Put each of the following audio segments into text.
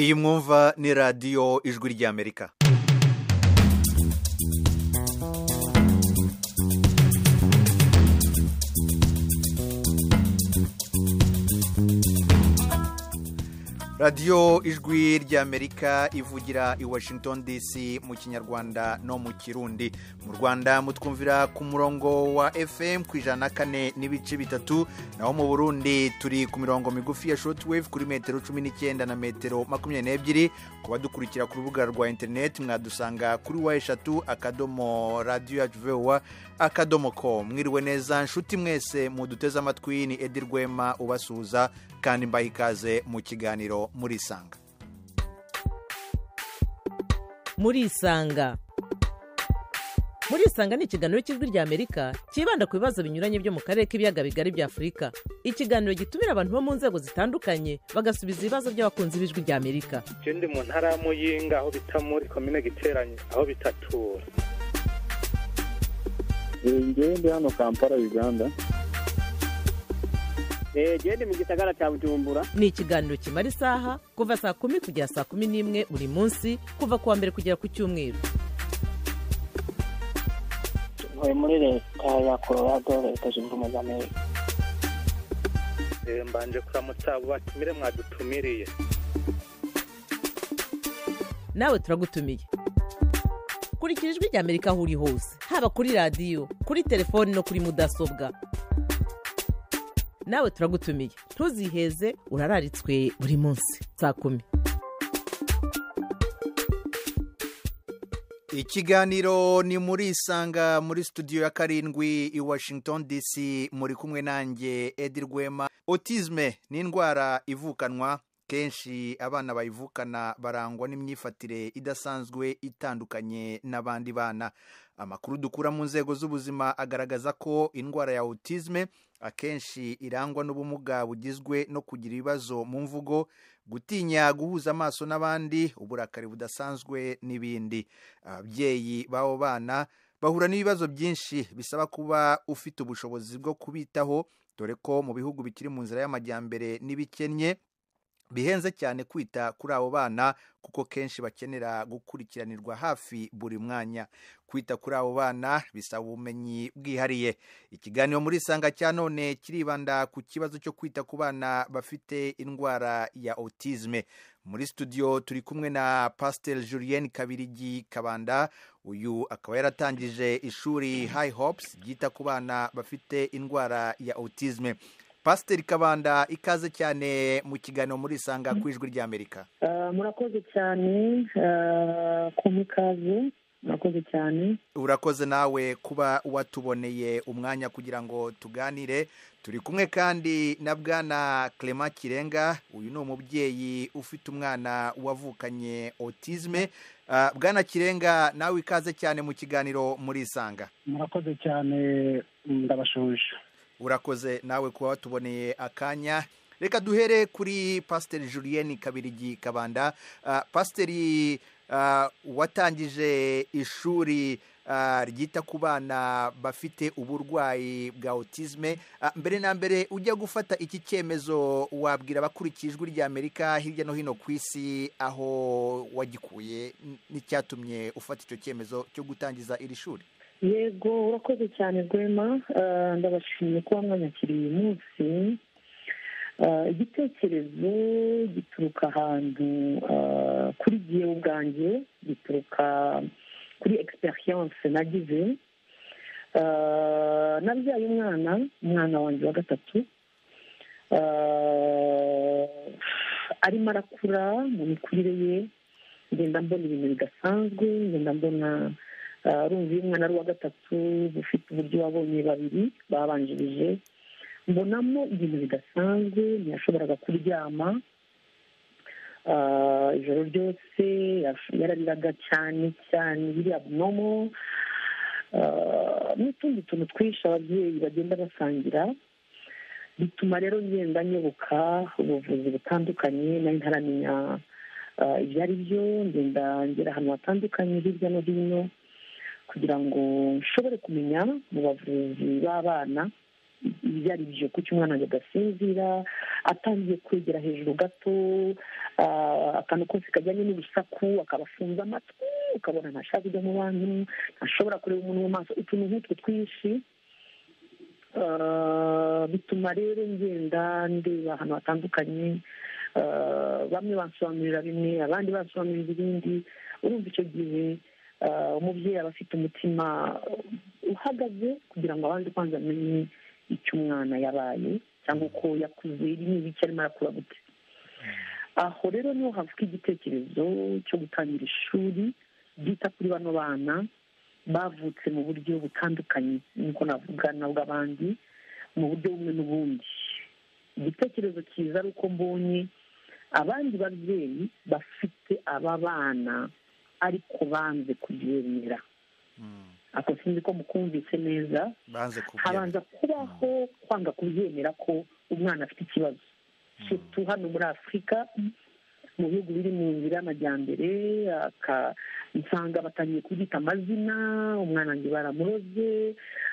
iyi mwumva ni radiyo ijwi ry'amerika radiyo ijwi ry'amerika ivugira i washington dc mu kinyarwanda no mu kirundi mu rwanda mutwumvira ku murongo wa fm ku ijana na kane n'ibice bitatu naho mu burundi turi ku mirongo migufi ya shortwave kuri metero cumi n'icyenda na metero makumyabiri n'ebyiri ku badukurikira ku rubuga rwa interineti mwadusanga kuri wa eshatu akadomo radiyo yacu vowa akadomo ko mwiriwe neza nshuti mwese muduteze amatwi ni edi rwema ubasuhuza kandi mbaha ikaze mu kiganiro muri isanga muri isanga muri isanga ni ikiganiro cy'ijwi ry'amerika cyibanda ku bibazo binyuranye byo mu karere k'ibiyaga bigari bya afurika ikiganiro gitumira abantu bo mu nzego zitandukanye bagasubiza ibibazo by'abakunzi b'ijwi ry'amerika je ndi mu ntara ya muyinga aho bita muri komine giteranye aho bitatura njyewe ndi hano kampala uganda genda mu gisagara cya bujumbura ni ikiganiro kimara isaha kuva saa kumi kugera saa kumi n'imwe buri munsi kuva ku wa mbere kugera ku cyumweru ntuye muri leta ya colorado leta zunze ubumwe z'amerika Eh, mbanje kuramutsa abo batumire mwadutumiriye nawe turagutumiye kurikira ijwi ry'amerika aho uri hose haba kuri radiyo kuri telefoni no kuri mudasobwa nawe turagutumiye ntuziheze urararitswe buri munsi saa kumi ikiganiro ni muri isanga muri studio ya karindwi i washington dc muri kumwe nanjye edi rwema otizme ni indwara ivukanwa kenshi abana bayivukana barangwa n'imyifatire idasanzwe itandukanye n'abandi bana amakuru dukura mu nzego z'ubuzima agaragaza ko indwara ya otizme akenshi irangwa n'ubumuga bugizwe no kugira ibibazo mu mvugo gutinya guhuza amaso n'abandi uburakari budasanzwe n'ibindi ababyeyi b'abo bana bahura n'ibibazo byinshi bisaba kuba ufite ubushobozi bwo kubitaho dore ko mu bihugu bikiri mu nzira y'amajyambere n'ibikennye bihenze cyane kwita kuri abo bana kuko kenshi bakenera gukurikiranirwa hafi buri mwanya kwita kuri abo bana bisaba ubumenyi bwihariye ikiganiro muri isanga cya none kiribanda ku kibazo cyo kwita ku bana bafite indwara ya otizme muri studio turi kumwe na pasiteri julienne kabirigi kabanda uyu akaba yaratangije ishuri high hopes ryita ku bana bafite indwara ya otizme pasiteri kabanda ikaze cyane mu kiganiro muri isanga ku ijwi ry'amerika Eh, murakoze cyane eh, kumpa ikaze murakoze cyane urakoze nawe kuba watuboneye umwanya kugira ngo tuganire turi kumwe kandi na bwana Clement kirenga uyu ni umubyeyi ufite umwana wavukanye otizme Ah, bwana kirenga nawe ikaze cyane mu kiganiro muri isanga murakoze cyane ndabashuje urakoze nawe kuba watuboneye akanya reka duhere kuri pasiteri julienne kabirigi kabanda Ah, pasiteri ah, watangije ishuri ah, ryita ku bana bafite uburwayi bwa otizme Ah, mbere na mbere ujya gufata iki cyemezo wabwira abakurikiye ijwi ry'amerika hirya no hino ku isi aho wagikuye n- n'icyatumye ufata icyo cyemezo cyo gutangiza iri shuri yego urakoze cyane rwema Eh, ndabashimiye kuba mwanyakiriye uyu munsi Eh, igitekerezo gituruka ahantu eh, kuri jyewe ubwanjye gituruka kuri egisperiyanse nagize Eh, nabyaye umwana umwana wanjye wa gatatu Eh, arimo arakura mu mikurire ye ngenda mbona ibintu bidasanzwe ngenda mbona Ah, urumva iyo umwana ari uwa gatatu ufite uburyo wabonye babiri babanjirije mbonamo ibintu bidasanzwe ntiyashoboraga kuryama Ah, ijoro ryose yash- yarariraga cyane cyane biri abnomo Ah, n'utundi tuntu twinshi ababyeyi bagenda basangira bituma rero ngenda nyoboka ubuvuzi butandukanye nari ntaramenya ah, ibyo ari byo ngenda ngera ahantu hatandukanye hirya no hino kugira ngo nshobore kumenya mu bavuzi b'abana ibyo ari byo kuko umwana wanjye agasinzira atangiye kwegera hejuru gato ah, akantu kose kajyanye n'urusaku akabafunza amatwi ukabona ntashaka kujya mu bantu ntashobora kureba umuntu mu maso utuntu nk'utwo twinshi Ah, bituma rero ngenda ndeba ahantu hatandukanye Ah, bamwe bansobanurira bimwe abandi bansobanurira ibindi urumva icyo gihe ah, umubyeyi aba afite umutima uhagaze kugira ngo abanze kwanza amenye icyo umwana yabaye cyangwa uko yakuze ni ibiki arimo arakura gute aho rero niho havuka igitekerezo cyo gutangira ishuri ryita kuri bano bana bavutse mu buryo butandukanye niko navuga n'ubw'abandi mu buryo bumwe n'ubundi igitekerezo cyiza ari uko mbonye abandi babyeyi bafite aba bana ariko banze kubyemera Mm. ako sinzi ko mukumvise neza banze kubyemera habanza kubaho kwanga kubyemera ko umwana afite ikibazo sutu hano muri afurika mu bihugu biri mu nzira y'amajyambere aka- nsanga batangiye kubyita amazina umwana wanjye baramuroze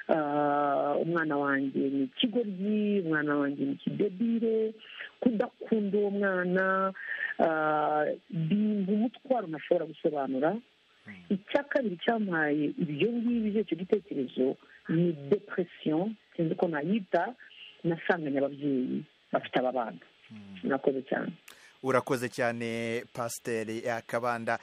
ah, umwana wanjye ni ikigoryi umwana wanjye ni ikidebire kudakunda uwo mwana ah, ni umutwaro ntashobora gusobanura icya kabiri cyampaye ibyo ngibyo icyo gitekerezo ni depression sinzi uko nayita nasanganye ababyeyi bafite aba bana murakoze cyane urakoze cyane pasiteri yakabanda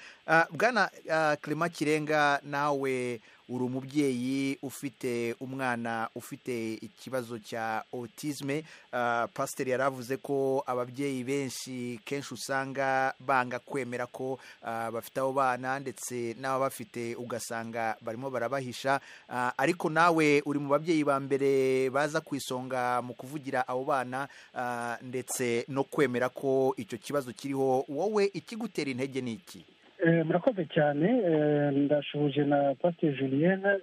bwana ah, clement kirenga nawe uri umubyeyi ufite umwana ufite ikibazo cya otisme Ah, pasiteri yari avuze ko ababyeyi benshi kenshi usanga banga kwemera ko ah, bafite abo bana ndetse n'ababafite ugasanga barimo barabahisha Ah, ariko nawe uri mu babyeyi ba mbere baza ku isonga mu kuvugira abo bana ah, ndetse no kwemera ko icyo kibazo kiriho wowe ikigutera intege ni iki Eh, murakoze cyane eh, ndashuhuje na pasiteri julienne eh,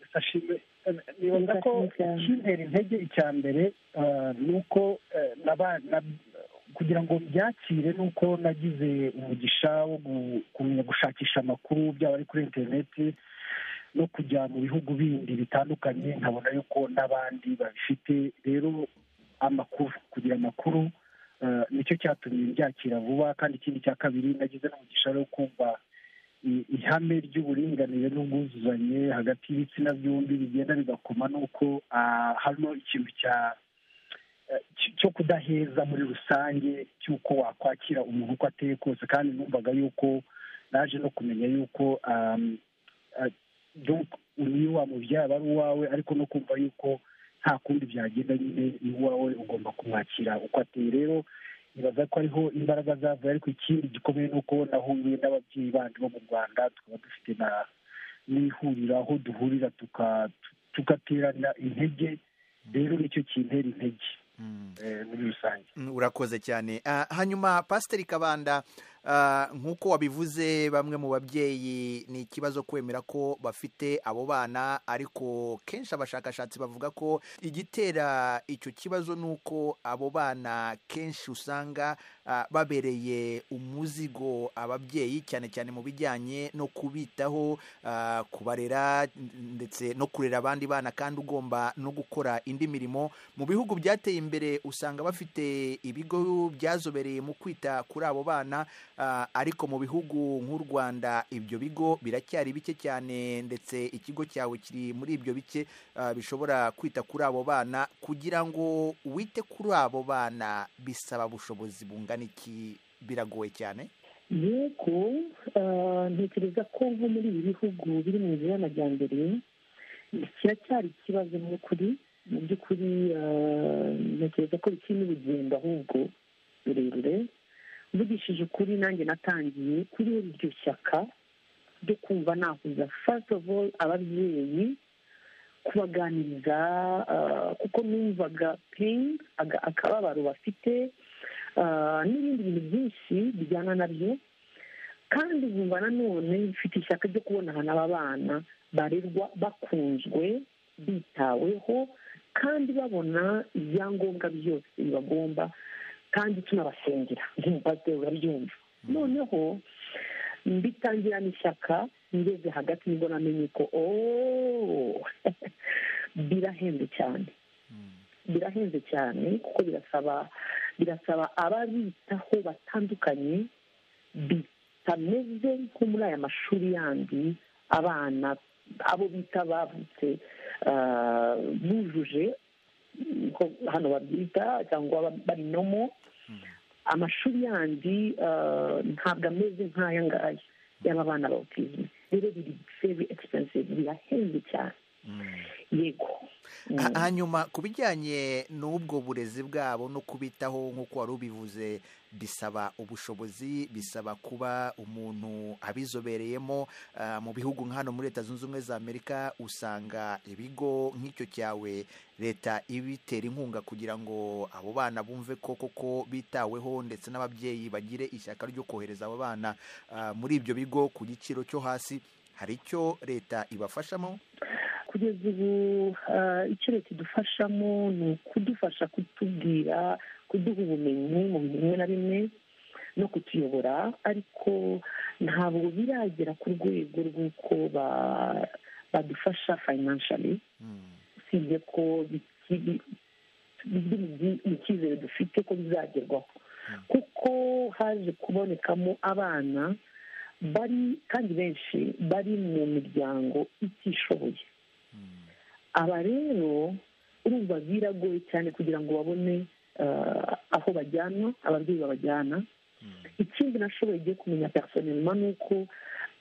yafashije- eh, nibaza ko Yafashije. ikintera intege icya mbere eh, ni uko eh, naba- na- kugira ngo byakire ni uko nagize umugisha wo gu- kumenya gushakisha amakuru byaba ari kuri interineti no kujya mu bihugu bindi bitandukanye nkabona yuko n'abandi babifite rero amakuru kugira amakuru eh, nicyo cyatumye mbyakira vuba kandi ikindi cya kabiri nagize n'umugisha rero wo kumva i- ihame ry'uburinganire n'ubwuzuzanye hagati y'ibitsina byombi bigenda bigakoma n'uko ah, harimo ikintu cya eh, cy- cyo kudaheza muri rusange cy'uko wakwakira umuntu uko ateye kose kandi numvaga yuko naje no kumenya yuko um, ah, donc niyo wamubyara aba ari uwawe ariko no kumva yuko nta kundi byagenda nyine ni uwawe ugomba kumwakira uko ateye rero nibaza ko ariho imbaraga zavuye ariko ikindi gikomeye ni uko nahuye n'ababyeyi bandi bo mu rwanda tukaba dufite na n'ihuriro aho duhurira tuka- tugaterana intege rero nicyo kintera intege eh, muri rusange Mm, urakoze cyane Ah, hanyuma pasiteri kabanda ah, nk'uko wabivuze bamwe mu babyeyi ni ikibazo kwemera ko bafite abo bana ariko kenshi abashakashatsi bavuga ko igitera icyo kibazo ni uko abo bana kenshi usanga ah, babereye umuzigo ababyeyi cyane cyane mu bijyanye no kubitaho ah, kubarera ndetse no kurera abandi bana kandi ugomba no gukora indi mirimo mu bihugu byateye imbere usanga bafite ibigo byazobereye mu kwita kuri abo bana ah, ariko mu bihugu nk'u rwanda ibyo bigo biracyari bike cyane ndetse ikigo cyawe kiri muri ibyo bike ah, bishobora kwita kuri abo bana kugira ngo wite kuri abo bana bisaba ubushobozi bungana iki biragoye cyane yego ah, ntekereza ko nko muri ibi bihugu biri mu nzira y'amajyambere kiracyari ikibazo mu by'ukuri mu by'ukuri ah, ntekereza ko bikiri n'urugendo ahubwo rurerure mvugishije ukuri nanjye natangiye kuri iryo shyaka ryo kumva nahuza first of all ababyeyi kubaganiriza ah, kuko numvaga pain aga- akababaro bafite ah, n'ibindi bintu byinshi bijyana nabyo kandi nkumva nanone mfite ishyaka ryo kubona ahantu aba bana barerwa bakunzwe bitaweho kandi babona ibyangombwa byose bibagomba kandi tunabasengera nk'umupasiteri urabyumva noneho mbitangirana ishyaka ngeze hagati nibwo namenye ko ooo birahenze cyane birahenze cyane kuko birasaba birasaba ababitaho batandukanye bitameze nko muri aya mashuri yandi abana abo bita bavutse ah, bujuje uko hano babyita cyangwa barinomo amashuri yandi ah, ntabwo ameze nk'aya ngaya y'aba bana ba otizme rero biri very expensive birahenze cyane yego Mm. Ha- hanyuma ku bijyanye n'ubwo burezi bwabo no kubitaho nk'uko wari ubivuze bisaba ubushobozi bisaba kuba umuntu abizobereyemo Ah, mu bihugu nka hano muri leta zunze ubumwe za amerika usanga ibigo nk'icyo cyawe leta ibitera inkunga kugira ngo abo bana bumve ko koko bitaweho ndetse n'ababyeyi bagire ishyaka ryo kohereza abo bana ah, muri ibyo bigo ku giciro cyo hasi hari icyo leta ibafashamo kugeza ubu ah, icyo leta idufashamo ni ukudufasha kutubwira kuduha ubumenyi mu bintu bimwe na bimwe no kutuyobora ariko ntabwo biragera ku rwego rw'uko ba- badufasha financially Mm. usibye ko bikiri biri mu byi- mu cyizere dufite ko bizagerwaho kuko haje kubonekamo abana bari kandi benshi bari mu miryango itishoboye Mm. aba rero urumva biragoye cyane kugira ngo babone ah, aho bajyanwa ababyeyi babajyana Mm. ikindi nashoboye igiye kumenya personelma ni uko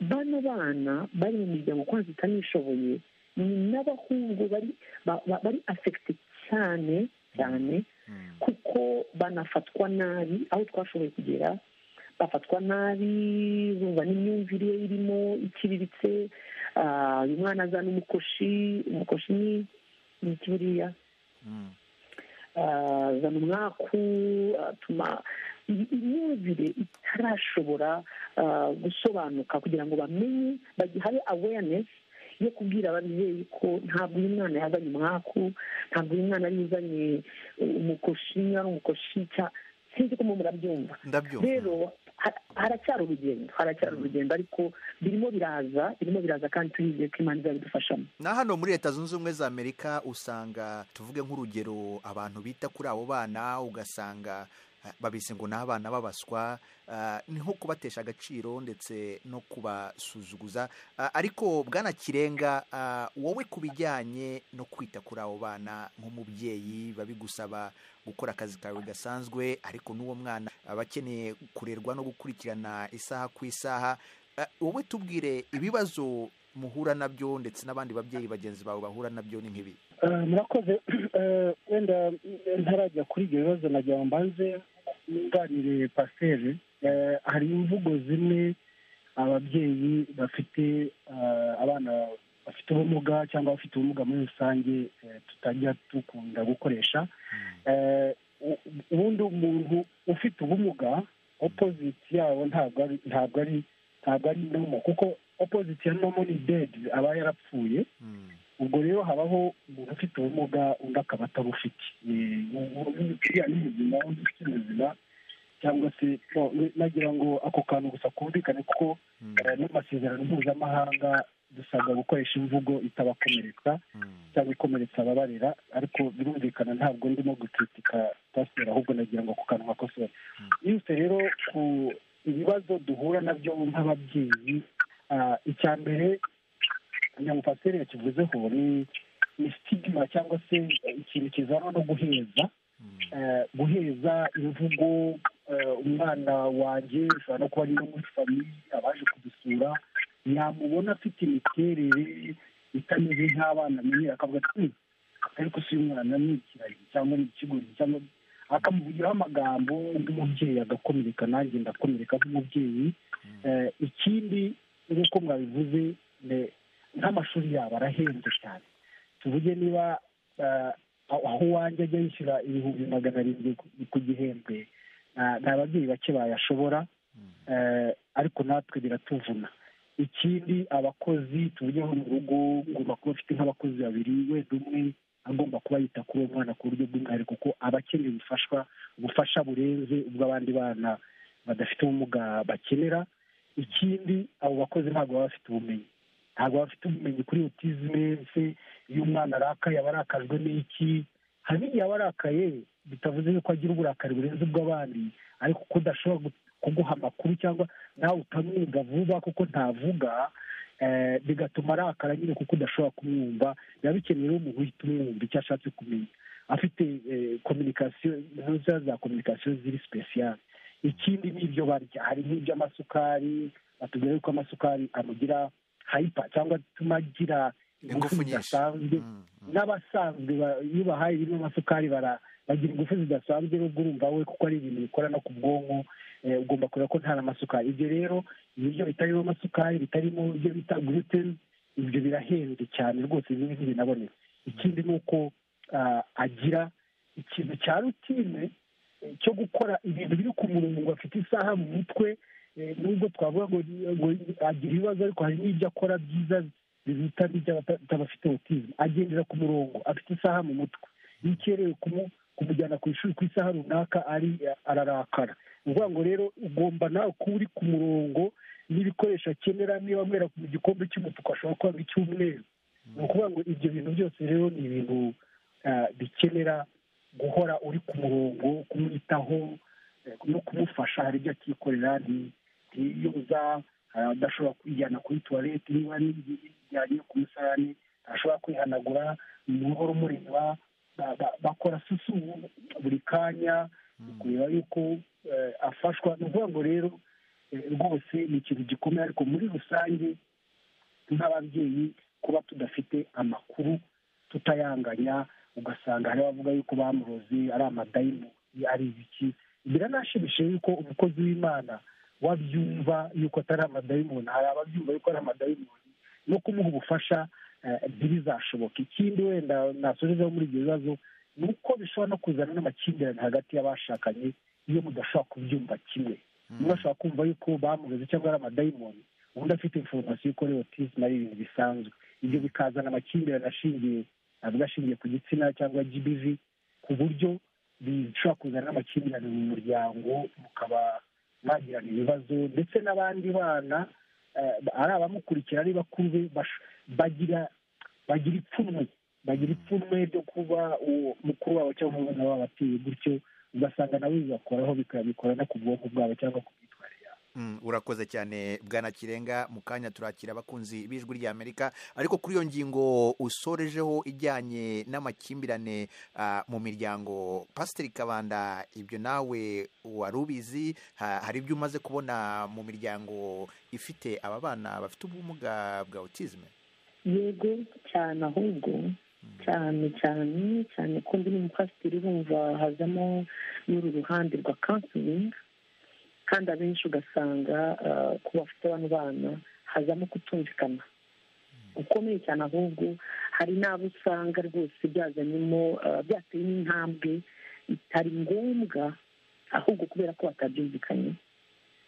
bano bana bari mu miryango kwanza itanishoboye ni n'abahungu bari ba- ba- bari afegite cyane cyane Mm. kuko banafatwa nabi aho twashoboye kugera bafatwa nabi bumva n'imyumvire ye irimo iciriritse ah, uyu mwana azana umukoshi umukoshi ni ni iki buriya Mm. Ah, azana umwaku atuma iyi- imyumvire itarashobora ah, gusobanuka kugira ngo bamenye bagi- habe awareness yo kubwira ababyeyi ko ntabwo uyu mwana yazanye umwaku ntabwo uyu mwana ari uzanye uh, umukoshi niba ari umukoshi cya- sinzi ko mu murabyumva ndabyumva rero ha- haracyari urugendo haracyari urugendo ariko birimo biraza birimo biraza kandi turizeye ko imana izabidufashamo na hano muri leta zunze ubumwe za amerika usanga tuvuge nk'urugero abantu bita kuri abo bana ugasanga eh, babise ngo ni abana b'abaswa ah, ni nko kubatesha agaciro ndetse no kubasuzuguza Ah, ariko bwana kirenga ah, wowe ku bijyanye no kwita kuri abo bana nk'umubyeyi biba bigusaba gukora akazi kawe gasanzwe ariko n'uwo mwana aba akeneye kurerwa no gukurikirana isaha ku isaha Eh, wowe tubwire ibibazo muhura nabyo ndetse n'abandi babyeyi bagenzi bawe bahura nabyo ni nk'ibi Eh, murakoze Eh, wenda eh, ntarajya kuri ibyo bibazo nagira ngo mbanze nunganire paseri Eh, hari imvugo zimwe ababyeyi bafite eh, abana bafite ubumuga cyangwa abafite ubumuga muri rusange eh, tutajya dukunda gukoresha Eh, u- ubundi umuntu ufite ubumuga opoziti yawo ntabwo ari ntabwo ari ntabwo ari nomo kuko opoziti ya nomo ni dedi aba yarapfuye ubwo rero habaho umuntu ufite ubumuga undi akaba atabufite Eh, ubu- ubu- uriya ni muzima undi ufite ubuzima cyangwa se no, nagira ngo ako kantu gusa kumvikane kuko eh, n'amasezerano mpuzamahanga dusabwa gukoresha imvugo itabakomeretsa cyangwa ikomeretsa ababarera ariko birumvikana ntabwo ndimo gucutika pasiteri ahubwo nagira ngo ako kantu makosora yose rero ku ibibazo duhura nabyo nk'ababyeyi ah, icya mbere kugira ngo pasiteri yakivuzeho ni ni sitigima cyangwa se ikintu kizanwa no guheza eh, guheza imvugo eh, umwana wanjye ushobora no kuba ari no muri famiye abaje kudusura yamubona afite imiterere itameze nk'abana amenyera akavuga ati "Hmm, ariko si uyu mwana ni ikiragi cyangwa ni ikigori cyangwa akamuvugiraho amagambo nk'umubyeyi agakomereka nanjye ndakomereka nk'umubyeyi Eh, ikindi nk'uko mwabivuze ne- nk'amashuri yabo arahenze cyane tuvuge niba eh, aho aho uwanjye ajya yishyura ibihumbi magana arindwi ku- ku gihembwe ah, ni ababyeyi bake bayashobora eh, ariko natwe biratuvuna ikindi abakozi tuvugeho mu rugo ngomba kuba afite nk'abakozi babiri wenda umwe agomba kuba yita kuri uwo mwana ku buryo bw'umwihariko kuko aba akeneye ubufashwa ubufasha burenze ubwo abandi bana badafite ubumuga bakenera ikindi abo bakozi ntabwo baba bafite ubumenyi ntabwo baba bafite ubumenyi kuri otizime se iyo umwana arakaye aba arakajwe n'iki hari hari n'igihe aba arakaye bitavuze yuko agira uburakari burenze ubw'abandi ariko ko udashobora kuguha amakuru cyangwa nawe utamwiga vuba kuko ntavuga eh, bigatuma arakara nyine kuko udashobora kumwumva biba bikenewe umuntu uhita umwumva icyo ashatse kumenya afite kominikasiyo ntuza za kominikasiyo ziri sipesiyale ikindi ni ibyo barya hari nk'iby'amasukari batubwira yuko amasukari amugira hayipa cyangwa atuma agira Ingufu ingufu nyinshi. zidasanzwe Mm, mm. n'abasanzwe ba- iyo bahaye birimo amasukari bara- bagira ingufu zidasanzwe n'ubwo urumva we kuko ari ibintu bikora no ku bwonko eh, ugomba kureba ko nta n'amasukari ibyo rero ibiryo bitarimo amasukari bitarimo ibyo bita gluten ibyo birahenze cyane rwose bimwe ntibinaboneka ikindi ni uko ah, agira ikintu cya rutine eh, cyo gukora ibintu biri ku murongo ngo afite isaha mu mutwe eh, nubwo twavuga ngo ngo agira ibibazo ariko hari n'ibyo akora byiza biruta n'iby'abafite autism agendera ku murongo afite isaha mu mutwe iyo ukerewe kumu- kumujyana ku ishuri ku isaha runaka ari ararakara ni ukuvuga ngo rero ugomba nawe kuba uri ku murongo n'ibikoresho akenera niba amwera mu gikombe cy'umutuku ashobora kwanga icy'umweru ni ukuvuga ngo ibyo bintu byose rero ni ibintu ah, bikenera guhora uri ku murongo kumwitaho eh, no kumufasha hari ibyo akikorera nti- ntiyuza hari adashobora kwijyana kuri tuwarete niba nijyanye ku musarani ashobora kwihanagura umuhoro umureba ba- ba- bakora susu buri kanya kureba yuko eh, afashwa ni ukuvuga ngo rero eh, rwose ni ikintu gikomeye ariko muri rusange nk'ababyeyi kuba tudafite amakuru tutayanganya ugasanga hari abavuga yuko bamuroze ari amadayimu ari ibiki biranashimishije yuko umukozi w'imana wabyumva yuko atari amadayimoni hari ababyumva yuko ari amadayimoni no kumuha ubufasha eh, ntibizashoboke ikindi wenda nasojezaho muri ibyo bibazo ni uko bishobora no kuzana n'amakimbirane hagati y'abashakanye iyo mudashobora kubyumva kimwe umwe ashobora kumva yuko bamuroze cyangwa ari amadayimoni ubundi afite inforomasiyo yuko ari otisme ari ibintu bisanzwe ibyo bikazana amakimbirane ashingiye avuga ashingiye ku gitsina cyangwa gbv ku buryo bishobora kuzana n'amakimbirane mu muryango mukaba mwagirana ibibazo ndetse n'abandi bana eh, ari abamukurikira ari bakuru be bash- bagira bagira ipfunwe bagira ipfunwe ryo kuba uwo mukuru wabo cyangwa umwana wabo ateye gutyo ugasanga nawe bibakoraho bikabikora no ku bwonko bwabo cyangwa ku myitwarire yabo Mm, urakoze cyane bwana kirenga mu kanya turakira abakunzi b'ijwi ry'amerika ariko kuri iyo ngingo usorejeho ijyanye n'amakimbirane ah, mu miryango pasiteri kabanda ibyo nawe wari ubizi Ha- hari ibyo umaze kubona mu miryango ifite aba bana bafite ubumuga bwa otizme yego cyane ahubwo cyane cyane cyane ko ndi n'umupasiteri bumva hazamo n'uru ruhande rwa kansilingi kandi abenshi ugasanga ah, ku bafite bano bana hazamo kutumvikana gukomeye cyane ahubwo hari n'abo usanga rwose byazanyemo ah, byateye n'intambwe itari ngombwa ahubwo kubera ko batabyumvikanye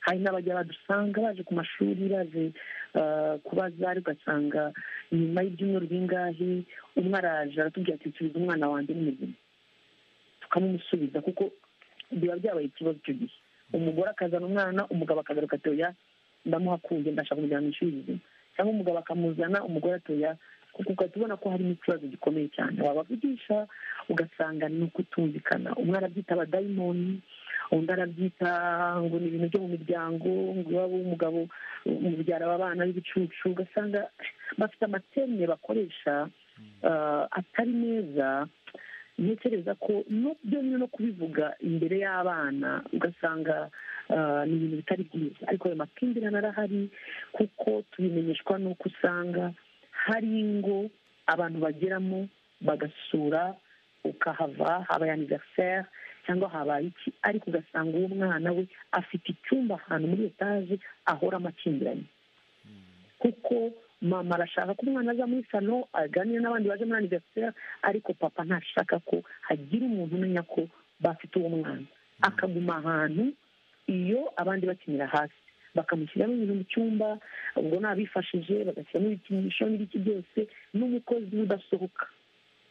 hari n'abajya badusanga baje ku mashuri baje ah, kubaza ariko ugasanga nyuma y'ibyumweru bingahe umwe araje aratubwira ati nsubiza umwana wanjye ni muzima tukamumusubiza kuko biba byabaye ikibazo icyo gihe umugore akazana umwana umugabo akagaruka ati oya ndamuhakunze ndashaka kumujyana mu ishuri rizima cyangwa umugabo akamuzana umugore ati oya kuko ugahita ubona ko harimo ikibazo gikomeye cyane wabavugisha ugasanga ni ukutumvikana umwe arabyita abadayimoni undi arabyita ngo ni ibintu byo mu miryango ngo iwabo w'umugabo umubyara aba bana b'ibicucu ugasanga bafite amateme bakoresha ah, atari meza ntekereza ko no byo nyine no kubivuga imbere y'abana ugasanga ah, ni ibintu bitari byiza ariko ayo makimbirane arahari kuko tubimenyeshwa n'uko usanga hari ingo abantu bageramo bagasura ukahava habaye aniveriseri cyangwa habaye iki ariko ugasanga uwo mwana we afite icyumba ahantu muri etaje ahora amakimbirane kuko mama arashaka ko umwana aza muri salo aganira n'abandi baje muri aniveriseri ariko papa ntashaka ko hagira umuntu umenya ko bafite uwo mwana akaguma ahantu iyo abandi bakinira hasi bakamushyiramo ibintu mu cyumba ubwo nabifashije bagashyiramo ibikinisho n'ibiki byose n'umukozi udasohoka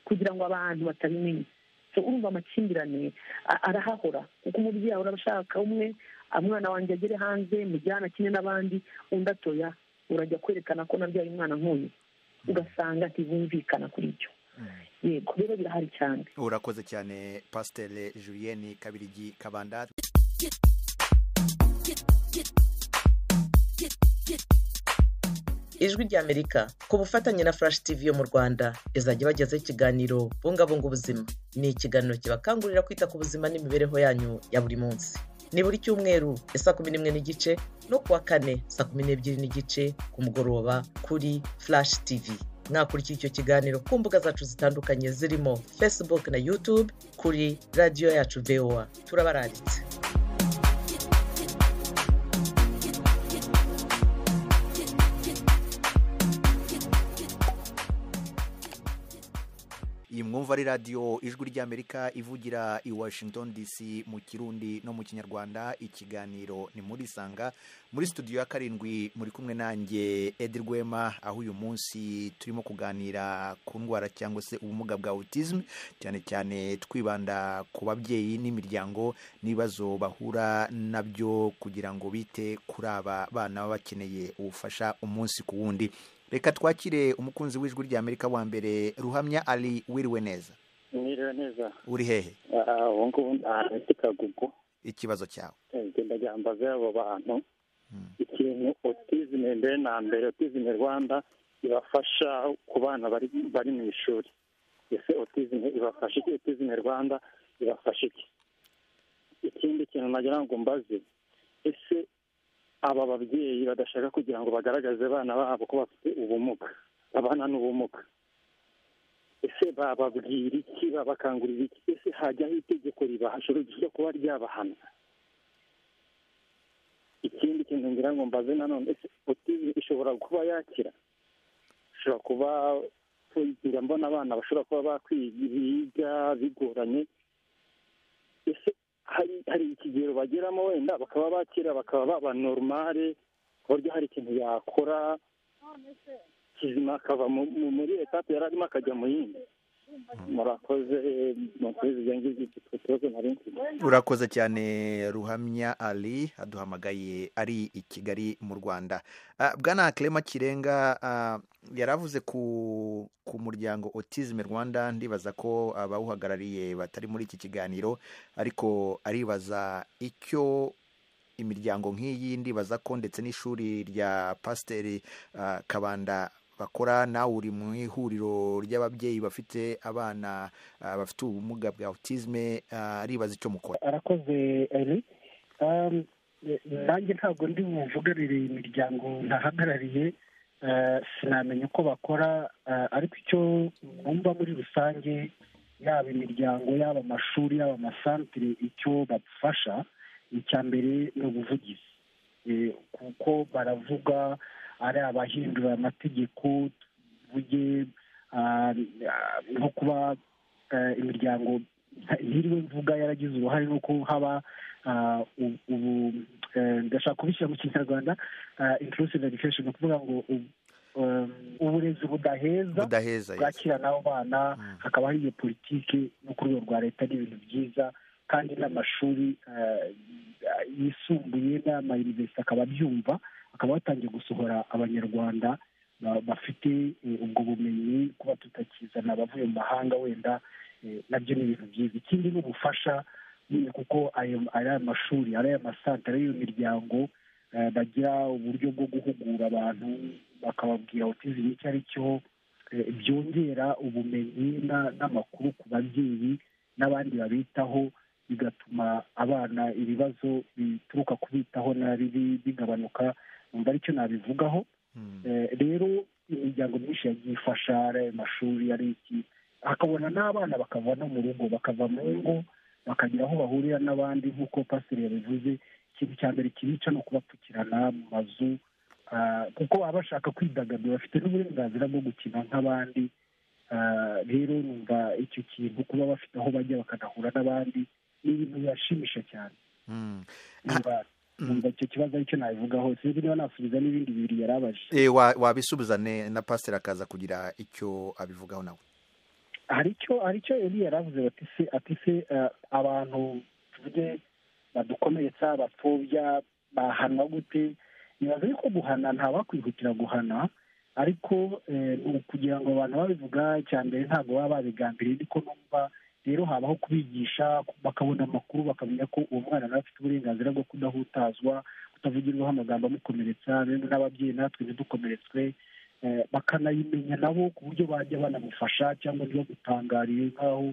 kugira ngo abantu batabimenya So, urumva amakimbirane a- arahahora kuko umubyeyi ahora abashaka umwe "Ah, umwana wanjye agere hanze mujyana kimwe n'abandi undi atoya urajya kwerekana ko nabyaye umwana nk'uyu ugasanga ntibumvikana kuri ibyo yego rero birahari cyane urakoze cyane pasiteri julienne kabirigi kabandari ijwi ry'amerika ku bufatanye na flash tv yo mu rwanda izajya ibagezaho ikiganiro bungabunga ubuzima ni ikiganiro kibakangurira kwita ku buzima n'imibereho yanyu ya buri munsi ni buri cyumweru saa kumi n'imwe n'igice no kuwa kane saa kumi n'ebyiri n'igice ku mugoroba kuri flash tv mwakurikira icyo kiganiro ku mbuga zacu zitandukanye zirimo facebook na youtube kuri radiyo yacu voa turabaranditse iyi mwumva ari radiyo ijwi ry'amerika ivugira i washington dc mu kirundi no mu kinyarwanda ikiganiro ni muri sanga muri studio ya karindwi muri kumwe nanjye edi rwema aho uyu munsi turimo kuganira ku ndwara cyangwa se ubumuga bwa autism cyane cyane twibanda ku babyeyi n'imiryango n'ibibazo bahura nabyo kugira ngo bite kuri aba bana baba bakeneye ubufasha umunsi ku wundi reka twakire umukunzi w'ijwi ry'amerika wa mbere ruhamya ari wiriwe neza mwiriwe neza uri hehe Ah, ubu ngubu ndi kagugu ikibazo cyawe Eh, ngenda gyambaza abo bantu Mm. ikintu otizime mbere na mbere otizime rwanda ibafasha ku bana bari bari mu ishuri ese otizime ibafasha iki otizime rwanda ibafasha iki ikindi kintu nagira ngo mbaze ese aba babyeyi badashaka kugira ngo bagaragaze abana babo ko bafite ubumuga abana n'ubumuga ese bababwira iki babakangurira iki ese hajyaho itegeko ribahashuru ryo kuba ryabahana ikindi kintu ngira ngo mbaze nanone ese otizime ishobora kuba yakira ishobora kuba njya mbona abana bashobora kuba bakwiga bigoranye ese hari hari ikigero bageramo wenda bakaba bakira bakaba baba normale ku buryo hari ikintu yakora kizima akava mu- mu- muri etape yari arimo akajya mu yindi murakoze mukomeze ibyo ngibyo iki kibazo nari mfite urakoze cyane ruhamya ari aduhamagaye ari i kigali mu rwanda Ah, bwana Clement kirenga ah, yaravuze ku ku muryango autism rwanda ndibaza ko abawuhagarariye batari muri iki kiganiro ariko aribaza icyo imiryango nk'iyi ndibaza ko ndetse n'ishuri rya pasiteri ah, kabanda bakora nawe uri mu ihuriro ry'ababyeyi bafite abana ah, bafite ubumuga bwa autisme ah, aribaza icyo mukora arakoze eri Um, eh, nanjye ntabwo ndi buvugarire iyi miryango ntahagarariye eh, sinamenya uko bakora eh, ariko icyo numva muri rusange yaba imiryango yaba amashuri yaba amasantire icyo badufasha icya mbere ni ubuvugizi Eh, kuko baravuga ari abahindura amategeko tuvuge ah, ah, nko kuba eh, imiryango nta- ntiriwe mvuga yaragize uruhare nuko haba ah, u- ubu eh, ndashaka kubishyira mu kinyarwanda ah, inclusive education ni ukuvuga ngo u- um, uburezi budaheza budaheza yes. bwakira n'abo bana Mm. hakabaho iyo politiki no ku rwego rwa leta ni ibintu byiza kandi n'amashuri eh, yisumbuye n'amayuniversite akaba abyumva akaba batangiye gusohora abanyarwanda ba- bafite eh, ubwo bumenyi kuba tutakizana abavuye mu mahanga wenda eh, nabyo ni ibintu byiza ikindi ni ubufasha nyine kuko ayo- ari aya mashuri ari aya masantire ari iyo miryango eh, bagira uburyo bwo guhugura abantu bakababwira otizim icyo ari cyo eh, byongera ubumenyi na- n'amakuru ku babyeyi n'abandi babitaho bigatuma abana ibibazo bituruka kubitaho nabi bi- bigabanuka numva aricyo nabivugaho Mm. Eh, rero imiryango myinshi yagiye ifasha ari ayo mashuri ari iki hakabona n'abana bakava no mu rugo bakava mu ngo bakagira aho bahurira n'abandi nk'uko pasiteri yabivuze ikintu cya mbere kibica ni ukubapfukirana mu mazu ah, kuko baba bashaka kwidagadura bafite n'uburenganzira bwo gukina nk'abandi Ah, rero numva icyo kintu kuba bafite aho bajya bakanahura n'abandi ni ibintu bibashimisha cyane Mm. numva numva icyo kibazo aricyo nabivugaho sinzi niba nasubiza n'ibindi bibiri yarabaje Eh, wa- wabisubiza ne- na pasiteri akaza kugira icyo abivugaho nawe hari icyo hari icyo yari yaravuze bati se ati se eh, abantu tuvuge badukomeretsa bapfobya bahanwa gute nibaza yuko guhana nta bakwihutira guhana ariko kugira ngo abantu babivuga icya mbere ntabwo baba babigambiriye niko numva rero habaho kubigisha bakabona amakuru bakamenya ko uwo mwana nawe afite uburenganzira bwo kudahutazwa kutavugirwaho amagambo amukomeretsa bene n'ababyeyi natwe ntidukomeretswe bakanayimenya nabo ku buryo bajya banamufasha cyangwa ntibagutangariye nk'aho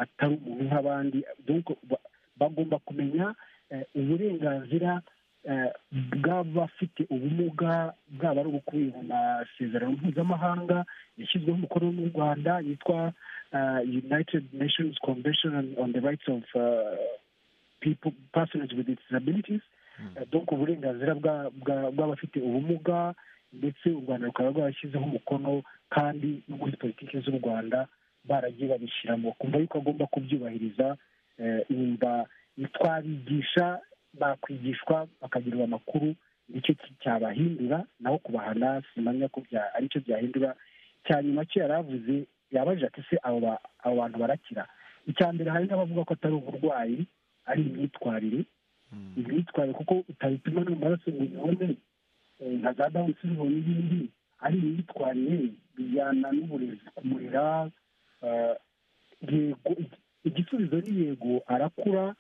atari umuntu nk'abandi bagomba kumenya uburenganzira bw'abafite ubumuga bwaba ari ubukubiye mu masezerano mpuzamahanga yashyizweho umukono n'u rwanda yitwa united nations convention on the rights of people persons with disabilities donc uburenganzira bw'abafite ubumuga ndetse u rwanda rukaba rwarashyizeho umukono kandi no muri politiki z'u rwanda baragiye babishyiramo kumva yuko agomba kubyubahiriza nimba twabigisha bakwigishwa bakagirirwa amakuru nicyo cyabahindura naho kubahana simamya ko aricyo byahindura cya nyuma cyo yari avuze yabajije ati se abo bantu barakira icya mbere hari n'abavuga ko atari uburwayi ari imyitwarire imyitwarire kuko utabipima no mu maraso ngo ubibone nka za dawuni sirivo n'ibindi ari imyitwarire bijyana n'uburezi kumurira yego igisubizo ni yego arakura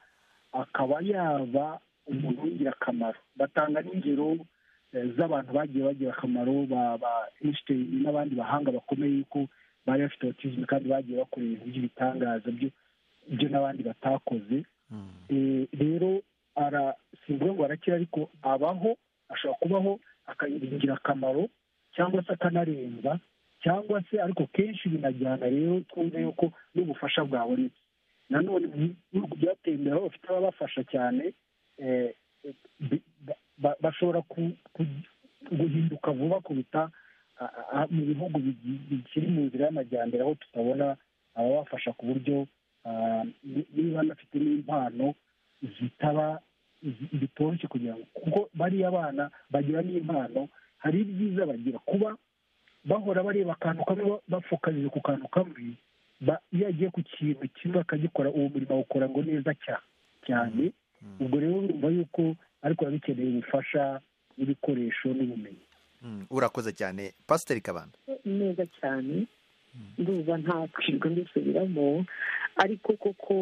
akaba yaba umuntu w'ingirakamaro batanga n'ingero z'abantu bagiye bagira akamaro ba einstein n'abandi bahanga bakomeye yuko bari bafite otizime kandi bagiye bakora ibintu by'ibitangaza byo n'abandi batakoze rero simvuga ngo arakira ariko abaho ashobora kubaho akagira ingirakamaro cyangwa se akanarenza cyangwa se ariko kenshi binajyana rero twumve yuko n'ubufasha bwabonetse nanone ibihugu byateye imbere aho bafite ababafasha cyane bashobora guhinduka vuba kuruta mu bihugu bikiri mu nzira y'amajyambere aho tutabona ababafasha ku buryo niba banafite n'impano zitaba bitoroshye kugira ngo kuko bariya abana bagira n'impano hari ibyiza bagira kuba bahora bareba akantu kamwe bapfukamije ku kantu kamwe iyo agiye ku kintu kimwe akagikora uwo murimo awukora ngo neza cyane ubwo rero urumva yuko ariko biba bikeneye ubufasha n'ibikoresho n'ubumenyi urakoze cyane pasiteri kabanda neza cyane ndumva nta kwirirwa mbisubiramo ariko koko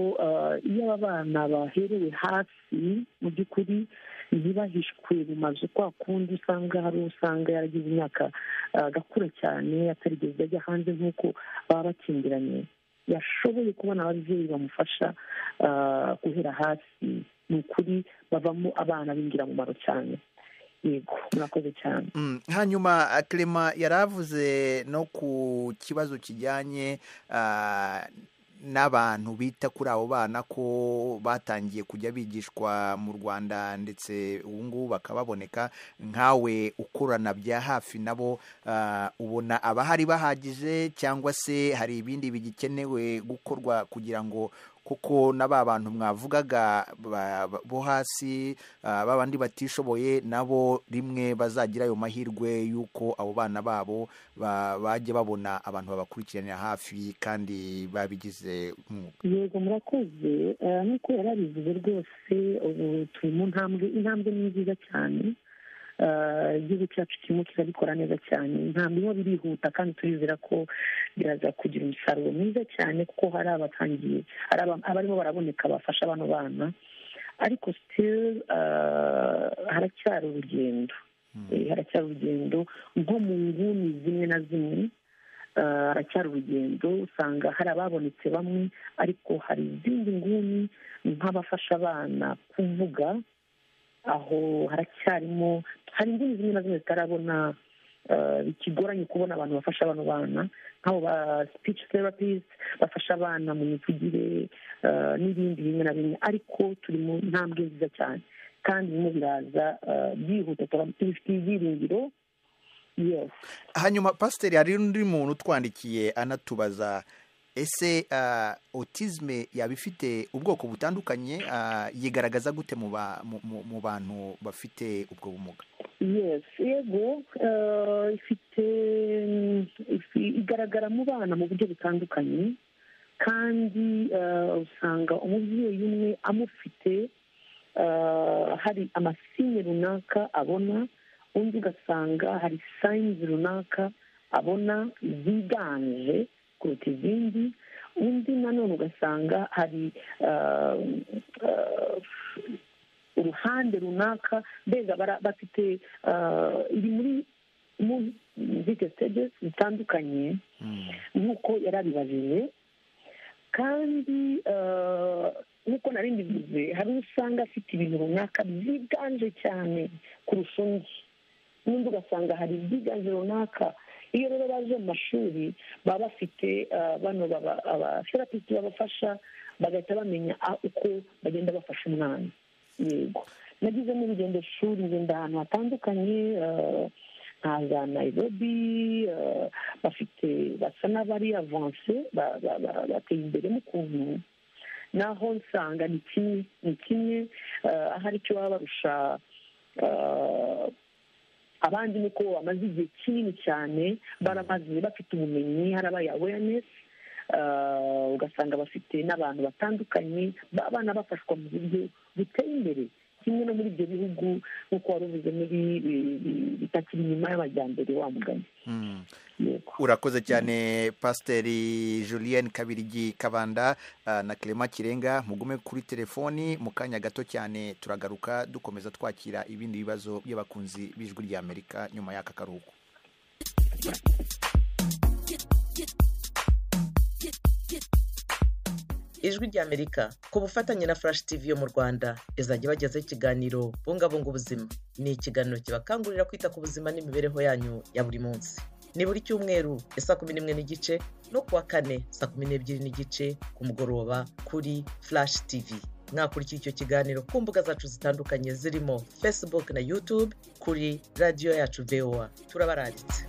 iyo aba bana baherewe hasi mu by'ukuri ntibahishwe mu mazu kwa kundi usanga hari usanga yaragize imyaka agakura cyane atarigeze ajya hanze nk'uko baba bakingiranye yashoboye kubona ababyeyi bamufasha guhera hasi ni ukuri bavamo abana b'ingirakamaro cyane yego murakoze cyane hanyuma kerema yaravuze no ku kibazo kijyanye n'abantu bita kuri abo bana ko batangiye kujya bigishwa mu rwanda ndetse ubu ngubu bakababoneka nkawe ukorana bya hafi nabo ubona abahari bahagije cyangwa se hari ibindi bigikenewe gukorwa kugira ngo kuko na ba bantu mwavugaga bo hasi babandi batishoboye nabo rimwe bazagira ayo mahirwe y'uko abo bana babo bajya babona abantu babakurikiranira hafi kandi babigize umwuga yego murakoze nk'uko yari abivuze rwose ubu turi mu ntambwe intambwe ni nziza cyane igihugu cyacu kirimo kirabikora neza cyane ntabwo biba birihuta kandi turizera ko biraza kugira umusaruro mwiza cyane kuko hari abatangiye hari abarimo baraboneka bafasha abano bana ariko sitiri haracyari urugendo haracyari urugendo nko mu nguni zimwe na zimwe haracyari urugendo usanga hari ababonetse bamwe ariko hari izindi nguni nk'abafasha abana kuvuga aho haracyarimo hari inguni zimwe na zimwe zitarabona bikigoranye kubona abantu bafasha abano bana nk'abo ba speech therapist bafasha abana mu mivugire n'ibindi bimwe na bimwe ariko turi mu ntambwe nziza cyane kandi birimo biraza byihuta tubifitiye ibyiringiro hanyuma pasiteri hari undi muntu utwandikiye anatubaza ese otizme yaba ifite ubwoko butandukanye yigaragaza gute mu bantu bafite ubwo bumuga yego ifite igaragara mu bana mu buryo butandukanye kandi usanga umubyeyi umwe amufite hari amasinye runaka abona undi ugasanga hari sayinizi runaka abona ziganje kuruta izindi undi nanone ugasanga hari ah, ah, uruhande runaka mbega bara- bafite ah, iri muri muri sitade zitandukanye nk'uko yarabibajije kandi eh, nk'uko nari mbivuze hari uwo usanga afite ibintu runaka byiganje cyane kurusha undi n'undi ugasanga hari ibyiganje runaka iyo rero baje mu mashuri baba bafite eh, bano baba- abaterapisiti babafasha bagahita bamenya a- uko bagenda bafasha umwana yego nagize n'urugendo shuri ngenda ahantu hatandukanye eh, nka za nayirobi eh, bafite basa n'abari avanse ba- ba- ba- bateye imbere mu kuntu naho nsanga ni kimwe ni kimwe eh, ahari icyo baba barusha eh, abandi ni uko bamaze igihe kinini cyane baramaze bafite ubumenyi harabaye awareness eh, ugasanga bafite n'abantu batandukanye abana bafashwa mu buryo buteye imbere kimwe no muri ibyo bihugu nk'uko wari uvuze muri eh, bitakiri inyuma y'amajyambere wa mugani Mm. yego urakoze cyane pasiteri julienne kabirigi kabanda ah, na clement kirenga mugume kuri telefoni mu kanya gato cyane turagaruka dukomeza twakira ibindi bibazo by'abakunzi b'ijwi ry'amerika nyuma y'aka karuhuko ijwi ry'amerika ku bufatanye na furashi tivi yo mu rwanda izajya ibagezaho ikiganiro bungabunga ubuzima ni ikiganiro kibakangurira kwita ku buzima n'imibereho yanyu ya buri munsi ni buri cyumweru isaa kumi n'imwe n'igice no kuwa kane saa kumi n'ebyiri n'igice ku mugoroba kuri furashi tivi mwakurikira icyo kiganiro ku mbuga zacu zitandukanye zirimo facebook na youtube kuri radiyo yacu voa turabararitse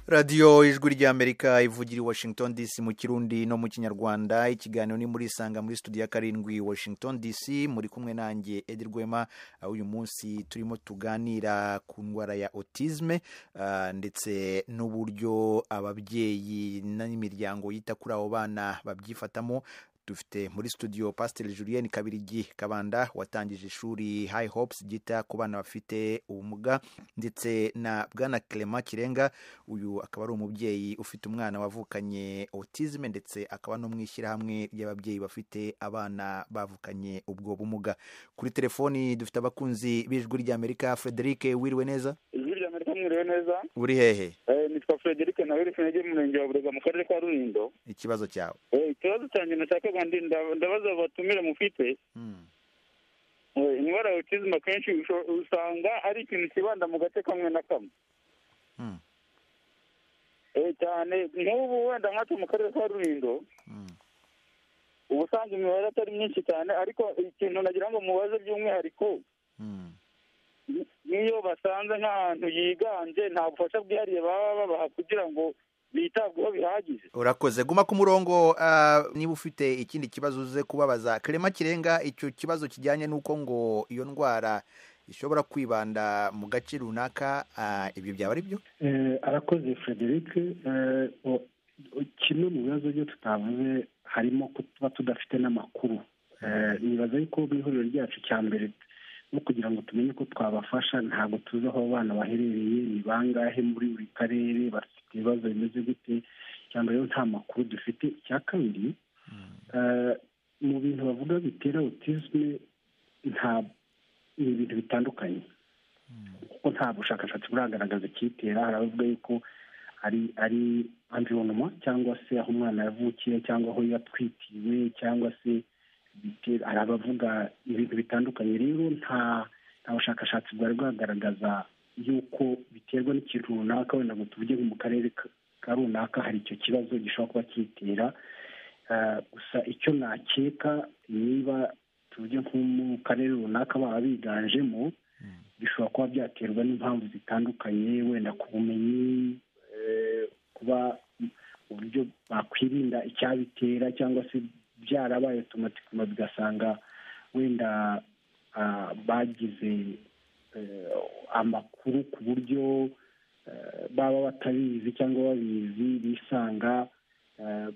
radiyo ijwi ry'amerika ivugira i washington dc mu kirundi no mu kinyarwanda ikiganiro ni muri isanga muri studio ya karindwi washington dc muri kumwe nanjye edi rwema aho uyu munsi turimo tuganira ku ndwara ya autisme ah, ndetse n'uburyo ababyeyi n'imiryango yita kuri abo bana babyifatamo dufite muri studio pasiteri julienne kabirigi kabanda watangije ishuri high hopes ryita ku bana bafite ubumuga ndetse na bwana clement kirenga uyu akaba ari umubyeyi ufite umwana wavukanye autisme ndetse akaba no mu ishyirahamwe ry'ababyeyi bafite abana bavukanye ubwo bumuga kuri telefoni dufite abakunzi b'ijwi ry'amerika frederic wiriwe neza ijwi rya amerika mwiriwe neza uri hehe Eh, nitwa frederic nawe rifunege mu murenge wa burega mu karere ka rulindo ikibazo cyawe Eh, ikibazo cyanjye nashakaga ndi- nda- ndabaza batumire mufite Hmm. Eh, indwara ya autism akenshi usho- usanga ari ikintu kibanda mu gace kamwe na kamwe Hmm. Eh, cyane nk'ubu wenda nkatwe mu karere ka rulindo Hmm. uba usanga imibare atari myinshi cyane ariko ikintu nagira ngo mubaze by'umwihariko Hmm. n'iyo basanze nk'ahantu yiganje nta bufasha bwihariye baba babaha kugira ngo bitabweho bihagije urakoze guma ku murongo ah, niba ufite ikindi kibazo uze kubabaza clement kirenga icyo kibazo kijyanye n'uko ngo iyo ndwara ishobora kwibanda mu gace runaka ah, ibyo byaba ari byo Eh, arakoze frederic Eh, o- o- kimwe mu bibazo byo tutavuze harimo kuba tudafite n'amakuru Eh, nibaza yuko mu ihuriro ryacu cya mbere no kugira ngo tumenye ko twabafasha ntabwo tuzi aho abo bana baherereye ni bangahe muri buri karere bafite ibibazo bimeze gute icya mbere rero nta makuru dufite icya kabiri eh, mu bintu bavuga bitera autisme nta ni ibintu bitandukanye kuko nta bushakashatsi buragaragaza icyitera hari abavuga yuko ari ari environnement cyangwa se aho umwana yavukiye cyangwa aho yatwitiwe cyangwa se bitera- hari abavuga ibintu bitandukanye rero nta nta bushakashatsi bwari bwagaragaza yuko biterwa n'ikintu runaka wenda ngo tuvuge nko mu karere ka- ka runaka hari icyo kibazo gishobora kuba kitera Eh, gusa icyo nakeka niba tuvuge nko mu karere runaka baba biganjemo bishobora kuba byaterwa n'impamvu zitandukanye wenda ku bumenyi eh, kuba uburyo bakwirinda icyabitera cyangwa se byarabaye otomatikuma bigasanga wenda ah, bagize eh, amakuru ku buryo eh, baba batabizi cyangwa babizi bisanga eh,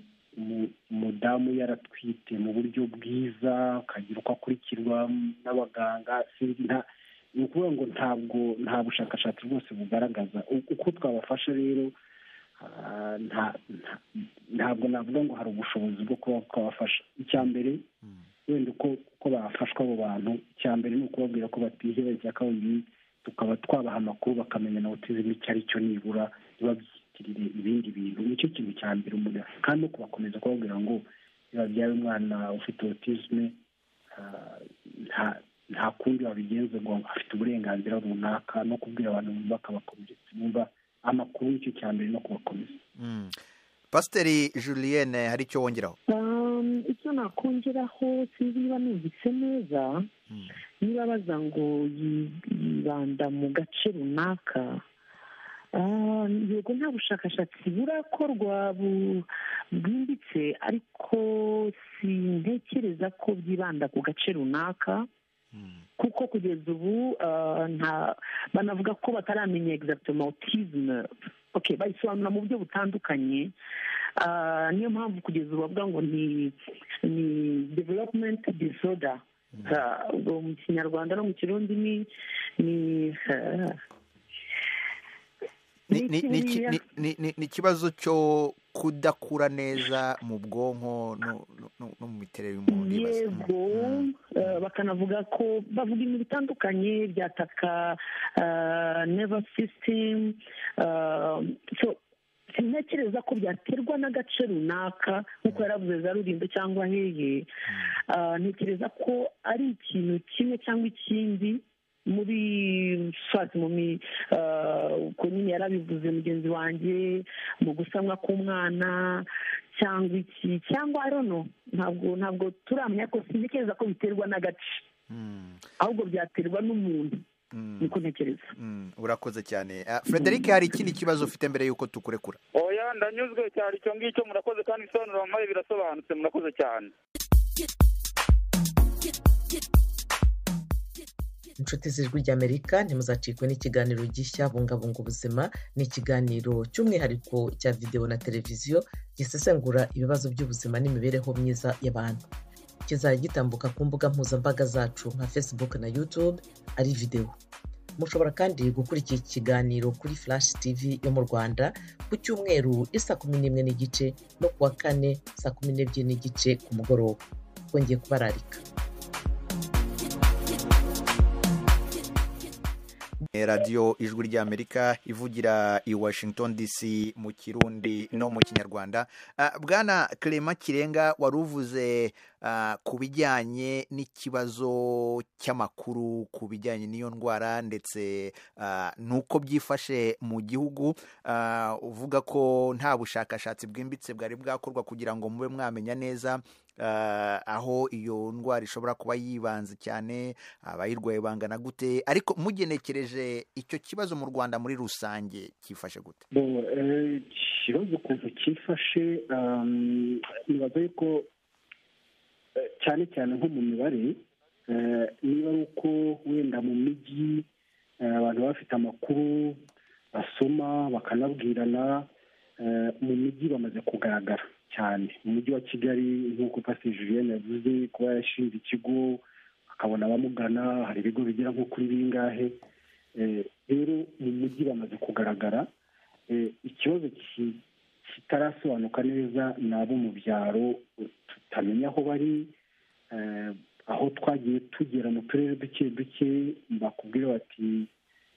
umudamu yaratwite mu buryo bwiza akagira uko akurikirwa n'abaganga sinzi nta ni ukuvuga ngo ntabwo nta bushakashatsi bwose bugaragaza uko twabafasha rero ntabwo navuga ngo hari ubushobozi bwo kuba twabafasha icya mbere wenda uko bafashwa abo bantu icya mbere ni ukubabwira ko batiheba icya kabiri tukaba twabaha amakuru bakamenya na otizime icyo ari cyo nibura ntibabyitiriye ibindi bintu nicyo kintu cya mbere umuntu kandi no kubakomeza kubabwira ngo nibabyaye umwana ufite otizime nta kundi wabigenza ngo afite uburenganzira runaka no kubwira abantu bumva akabakomeretsa bumva amakuru y'icyo cya mbere no kubakomeza pasiteri julienne hari icyo wongeraho icyo nakongeraho sinzi niba numvise neza niba baza ngo yibanda mu gace runaka yego nta bushakashatsi burakorwa bwimbitse ariko sintekereza ko byibanda ku gace runaka kuko kugeza ubu banavuga ko bataramenya egisagitoma otizime bayisobanura mu buryo butandukanye niyo mpamvu kugeza ubu bavuga ngo ni ni developumenti disoda mu kinyarwanda no mu kirundi ni ni ni ikibazo cyo kudakura neza mu bwonko no mu miterere y'umuntu yego bakanavuga ko bavuga ibintu bitandukanye byataka neva sisitemu sintekereza ko byaterwa n'agace runaka nk'uko yaravuze za rulindo cyangwa hehe ntekereza ko ari ikintu kimwe cyangwa ikindi muri fati mu mi uko nyine yarabivuze mugenzi wanjye mu gusanwa k'umwana cyangwa iki cyangwa arono ntabwo ntabwo turamenya ko sintekereza ko biterwa n'agace ahubwo byaterwa n'umuntu niko ntekereza urakoze cyane frederic hari ikindi kibazo ufite mbere y'uko tukurekura oya ndanyuzwe cyane icyo ngicyo murakoze kandi ibisobanuro wampaye birasobanutse murakoze cyane inshuti z'ijwi ry'amerika ntimuzacikwe n'ikiganiro gishya bungabunga ubuzima ni ikiganiro cy'umwihariko cya videwo na televiziyo gisesengura ibibazo by'ubuzima n'imibereho myiza y'abantu kizajya gitambuka ku mbuga mpuzambaga zacu nka facebook na youtube ari videwo mushobora kandi gukurikira ikiganiro kuri flash tv yo mu rwanda ku cyumweru isa kumi n'imwe n'igice no ku wa kane saa kumi n'ebyiri n'igice ku mugoroba twongeye kubararika radiyo ijwi ry'amerika ivugira i washington dc mu kirundi no mu kinyarwanda bwana Clement kirenga wari uvuze ku bijyanye n'ikibazo cy'amakuru ku bijyanye n'iyo ndwara ndetse n'uko byifashe mu gihugu uvuga ko nta bushakashatsi bwimbitse bwari bwakorwa kugira ngo mube mwamenya neza aho iyo ndwara ishobora kuba yibanze cyane abayirwaye bangana gute ariko mugenekereje icyo kibazo mu rwanda muri rusange cyifashe gute ikibazo ukuntu cyifashe nibaza yuko cyane cyane nko mu mibare niba ari uko wenda mu mijyi abantu bafite amakuru basoma bakanabwirana mu mijyi bamaze kugaragara cyane mu mujyi wa kigali nk'uko pasiteri julienne yavuze kuba yarashinze ikigo akabona abamugana hari ibigo bigera nko kuri bingahe rero mu mujyi bamaze kugaragara ikibazo kitarasobanuka neza ni abo mu byaro tutamenya aho bari aho twagiye tugera mu turere duke duke bakubwira bati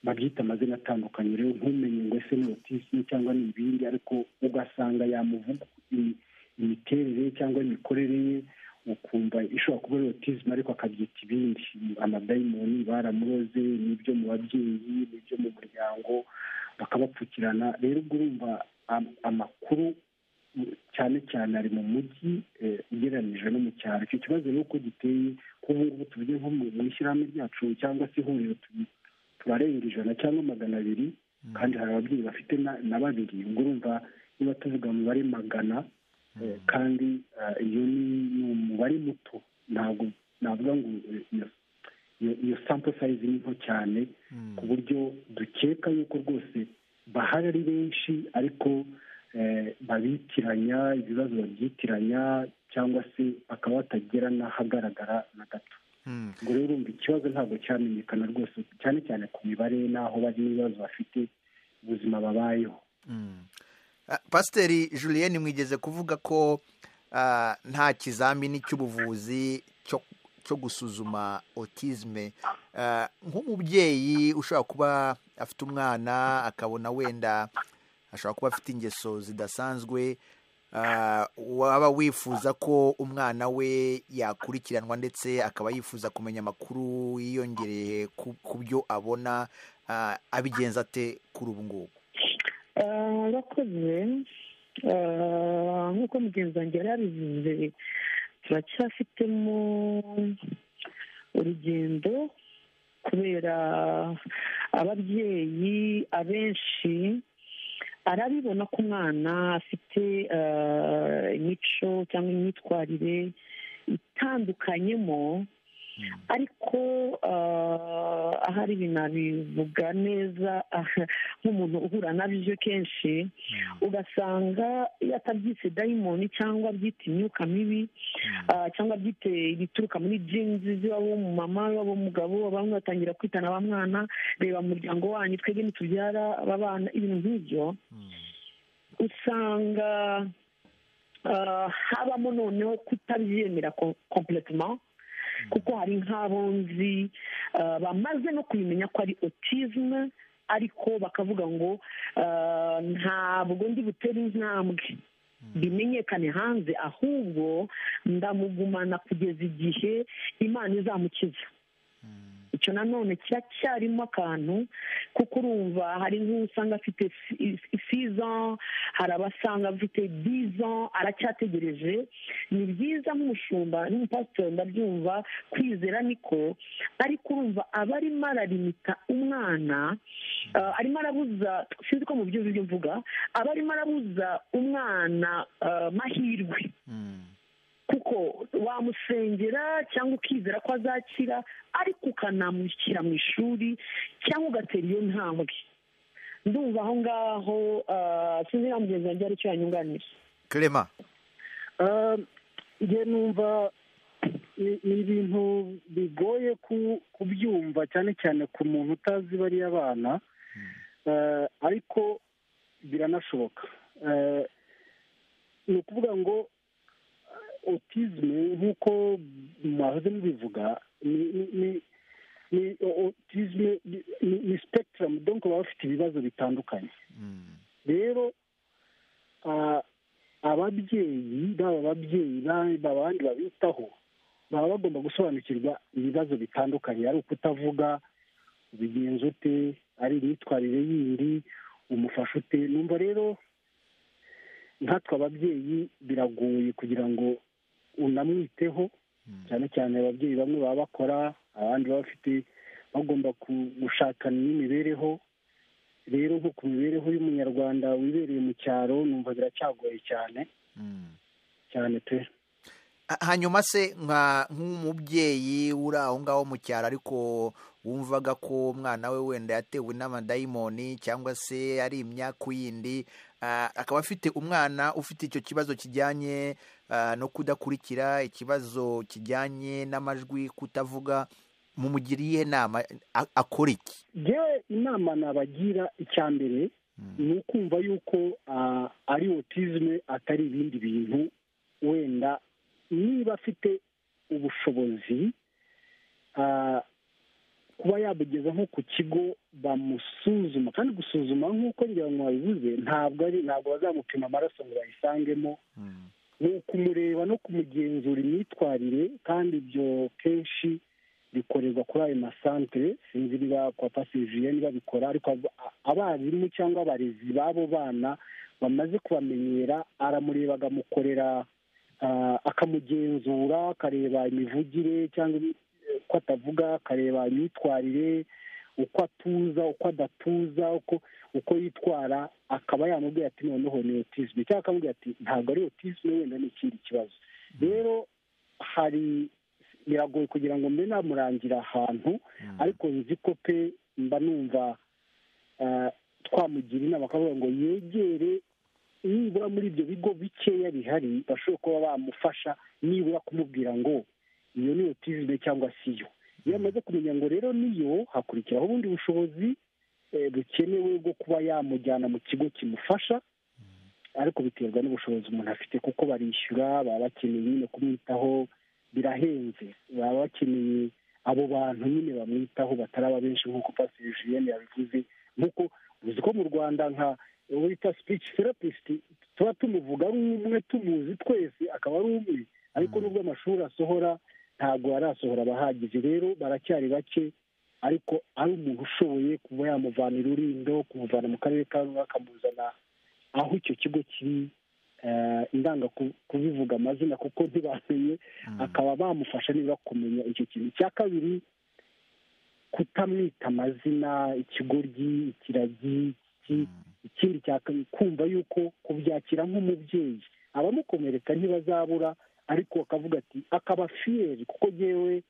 babyita amazina atandukanye rero ntumenye ngo ese ni otisime cyangwa ni ibindi ariko ugasanga yamuvuga imiterere cyangwa imikorere ye ukumva ishobora kuba ari otisime ariko akabyita ibindi amadayimoni baramuroze n'ibyo mu babyeyi n'ibyo mu muryango bakabapfukirana rero ubwo urumva amakuru cyane cyane ari mu mujyi ugereranyije no mu cyaro icyo kibazo ni uko giteye ko ubu ngubu tuvuge nko mu ishyirahamwe ryacu cyangwa se ihuriro turarenga ijana cyangwa magana abiri kandi hari ababyeyi bafite na babiri ubwo urumva niba tuvuga umubare magana kandi iyo ni umubare muto ntabwo navuga ngo iyo sample size ni nto cyane ku buryo dukeka yuko rwose bahari ari benshi ariko babitiranya ibibazo babyitiranya cyangwa se bakaba batagera n'ahagaragara na gato ubwo rero urumva ikibazo ntabwo cyamenyekana rwose cyane cyane ku mibare n'aho bari n'ibibazo bafite ubuzima babayeho pasiteri julienne mwigeze kuvuga ko nta kizamini cy'ubuvuzi cyo gusuzuma otizme nk'umubyeyi ushobora kuba afite umwana akabona wenda ashobora kuba afite ingeso zidasanzwe waba wifuza ko umwana we yakurikiranwa ndetse akaba yifuza kumenya amakuru yiyongereye ku byo abona abigenza ate kuri ubu ngubu arakoze nk'uko mugenzi wanjye yari yabivuze turacyafitemo urugendo kubera ababyeyi abenshi arabibona ko umwana afite imico cyangwa imyitwarire itandukanyemo ariko ahari binabivuga neza nk'umuntu uhura na byo kenshi ugasanga iyo atabyise dayimoni cyangwa abyita imyuka mibi cyangwa abyite ibituruka muri jinzi ziba mu mama waba umugabo bamwe batangira kwitana ba mwana reba mu muryango wanyu twebwe ntitubyara abana ibintu nk'ibyo usanga habamo noneho kutabyemera kompletoma kuko hari nk'abo nzi bamaze no kubimenya ko ari otizme ariko bakavuga ngo ntabwo ndi butere intambwe bimenyekane hanze ahubwo ndamugumana kugeza igihe imana izamukiza icyo nanone kiracyarimo akantu kuko urumva hari nk'usanga afite siza hari abasanga afite biza aracyategereje ni byiza nk'umushumba n'umupasitori ndabyumva kwizera niko ariko urumva aba arimo ararimita umwana arimo arabuza sinzi ko mu by'uburyo mvuga aba arimo arabuza umwana mahirwe kuko wamusengera cyangwa ukizera ko azakira ariko ukanamushyira mu ishuri cyangwa ugatera iyo ntambwe ndumva aho ngaho sinzi na mugenzi wanjye aricyo yanyunganira kerema njye numva ni ibintu bigoye kubyumva cyane cyane ku muntu utazi bariya bana ariko biranashoboka ni ukuvuga ngo otizme nk'uko mwahoze mubivuga ni otizme ni sipegitaramu donko baba bafite ibibazo bitandukanye rero ababyeyi baba ababyeyi abandi babitaho baba bagomba gusobanukirwa ibibazo bitandukanye ari ukutavuga ubigenza ute ari imyitwarire yindi umufasha ute numva rero nkatwe ababyeyi biragoye kugira ngo unamwiteho cyane cyane ababyeyi bamwe baba bakora abandi baba bafite bagomba gushakana n'imibereho rero nko ku mibereho y'umunyarwanda wibereye mu cyaro numva biracyagoye cyane cyane pe hanyuma se nk'umubyeyi uri aho ngaho mu cyaro ariko wumvaga ko umwana we wenda yatewe n'amadayimoni cyangwa se ari imyaku yindi akaba afite umwana ufite icyo kibazo kijyanye no kudakurikira ikibazo kijyanye n'amajwi kutavuga mumugiriye inama akora iki yewe inama nabagira icya mbere ni ukumva yuko ari otizme atari ibindi bintu wenda niba afite ubushobozi kuba yabugeza nko ku kigo bamusuzuma kandi gusuzuma nk'uko ngira ngo babivuze ntabwo ari ntabwo bazamupima amaraso ngo bayisangemo ni ukumureba no kumugenzura imyitwarire kandi ibyo kenshi bikorerwa kuri ayo masantere sinzi niba kwa pasiviye niba babikora ariko abarimu cyangwa abarezi b'abo bana bamaze kubamenyera aramureba agamukorera akamugenzura akareba imivugire cyangwa uko atavuga akareba imyitwarire uko atuza uko adatuza uko yitwara akaba yamubwira ati noneho ni otizme cyangwa akamubwira ati ntabwo ari otizme wenda ni ikindi kibazo rero hari biragoye kugira ngo mbe namurangira ahantu ariko nzi ko pe mba numva twamugira inama akavuga ngo yegere niba nibura muri ibyo bigo bikeya bihari bashobora kuba bamufasha nibura kumubwira ngo iyo ni otizime cyangwa si yo iyo amaze kumenya ngo rero niyo hakurikiraho ubundi bushobozi eh, bukenewe bwo kuba yamujyana mu kigo kimufasha ariko biterwa n'ubushobozi umuntu afite kuko barishyura baba bakeneye nyine kumwitaho birahenze baba bakeneye abo bantu nyine bamwitaho bataraba benshi nk'uko pasiteri jiyene yabivuze nk'uko uzi ko mu rwanda nka wita speech therapist tuba tumuvuga ari umwe tumuzi twese akaba ari umwe ariko nubwo amashuri asohora ntabwo arasohora abahagije rero baracyari bake ariko ari umuntu ushoboye kuba yamuvanira urindo kumuvana mu karere ka rumwe akamuzana aho icyo kigo kiri eh, ndanga ku- kubivuga amazina kuko ntibamenye akaba bamufasha niba kumenya icyo kintu icya kabiri kutamwita amazina ikigoryi ikiragi iki ikindi cya kabiri kumva yuko kubyakira nk'umubyeyi abamukomereka ntibazabura ariko akavuga ati akaba fiyeri kuko ngewe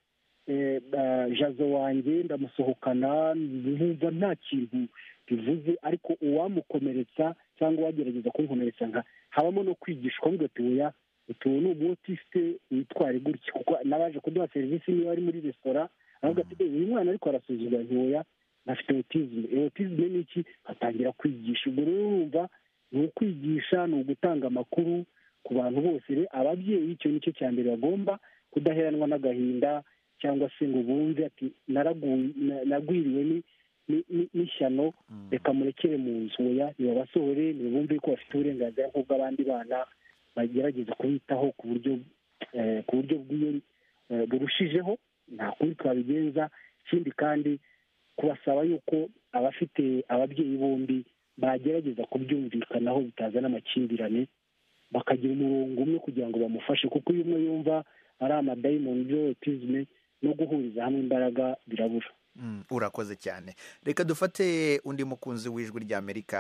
eh, ba- jazo wanjye ndamusohokana numva nta kintu bivuze ariko uwamukomeretsa cyangwa uwagerageza kumukomeretsa nka habamo no kwigishwa ngo ati oya utuntu ni umutisite witware gutya kuko n'abaje kuduha serivisi niba ari muri resitora aravuga ati "Eh, uyu mwana ariko arasuzumwa ntiyoya afite otizime otizime ni iki atangira kwigisha ubwo rero urumva ni ukwigisha ni ugutanga amakuru ku bantu bose rero ababyeyi icyo ni cyo cya mbere bagomba kudaheranwa n'agahinda cyangwa se ngo bumve ati "Naragu- na- nagwiriwe ni- ni- ni- n'ishyano reka murekere mu nzu oya nibabasohore nibumve ko bafite uburenganzira nk'ubw'abandi bana bagerageza kubitaho ku buryo eh, ku buryo bw'iyo eh, burushijeho nta kundi twabigenza ikindi kandi kubasaba yuko abafite ababyeyi bombi bagerageza kubyumvikanaho bitazana amakimbirane bakagira umurongo umwe kugira ngo bamufashe kuko iyo umwe yumva ari amadayimoni by'otizme no guhuriza hamwe imbaraga birabura Mm, urakoze cyane reka dufate undi mukunzi w'ijwi ry'amerika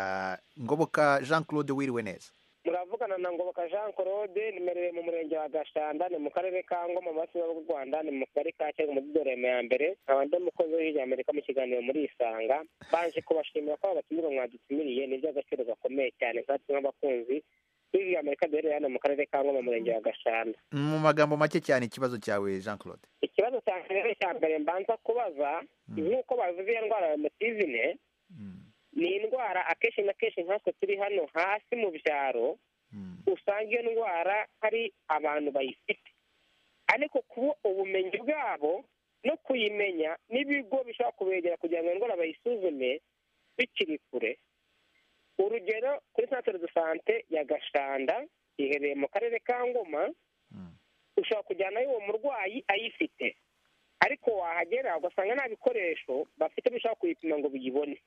ngoboka jean claude wiriwe neza muravugana na ngoboka jean claude nimereye mu murenge wa gashanda ni mu karere ka ngoma mu burasirazuba bw'u rwanda ni mu kagari ka cyega umudugudu wa rema ya mbere nkaba ndi umukozi w'ijwi amerika mu kiganiro muri isanga baje kubashimira ko abatumirwa mwadutumiriye ni iby'agaciro gakomeye cyane nkatwe nk'abakunzi b'ijwi amerika duherereye hano mu karere ka ngoma mu murenge wa gashanda mu magambo make cyane ikibazo cyawe jean claude ikibazo cya mbere cya mbere mbanza kubaza nk'uko bavuze iyo ndwara ya mutizine Mm, ni indwara akenshi na kenshi nkatwe turi hano hasi mu byaro mm, usanga iyo ndwara hari abantu bayifite ariko kuba ubumenyi bwabo no kuyimenya n'ibigo bishobora kubegera kugira ngo iyo ndwara bayisuzume bikiri kure urugero kuri santere de sante ya gashanda iherereye mu karere ka ngoma mm, ushobora kujyanayo uwo murwayi ayifite ariko wahagera ugasanga nta bikoresho bafite bishobora kuyipima ngo biyibone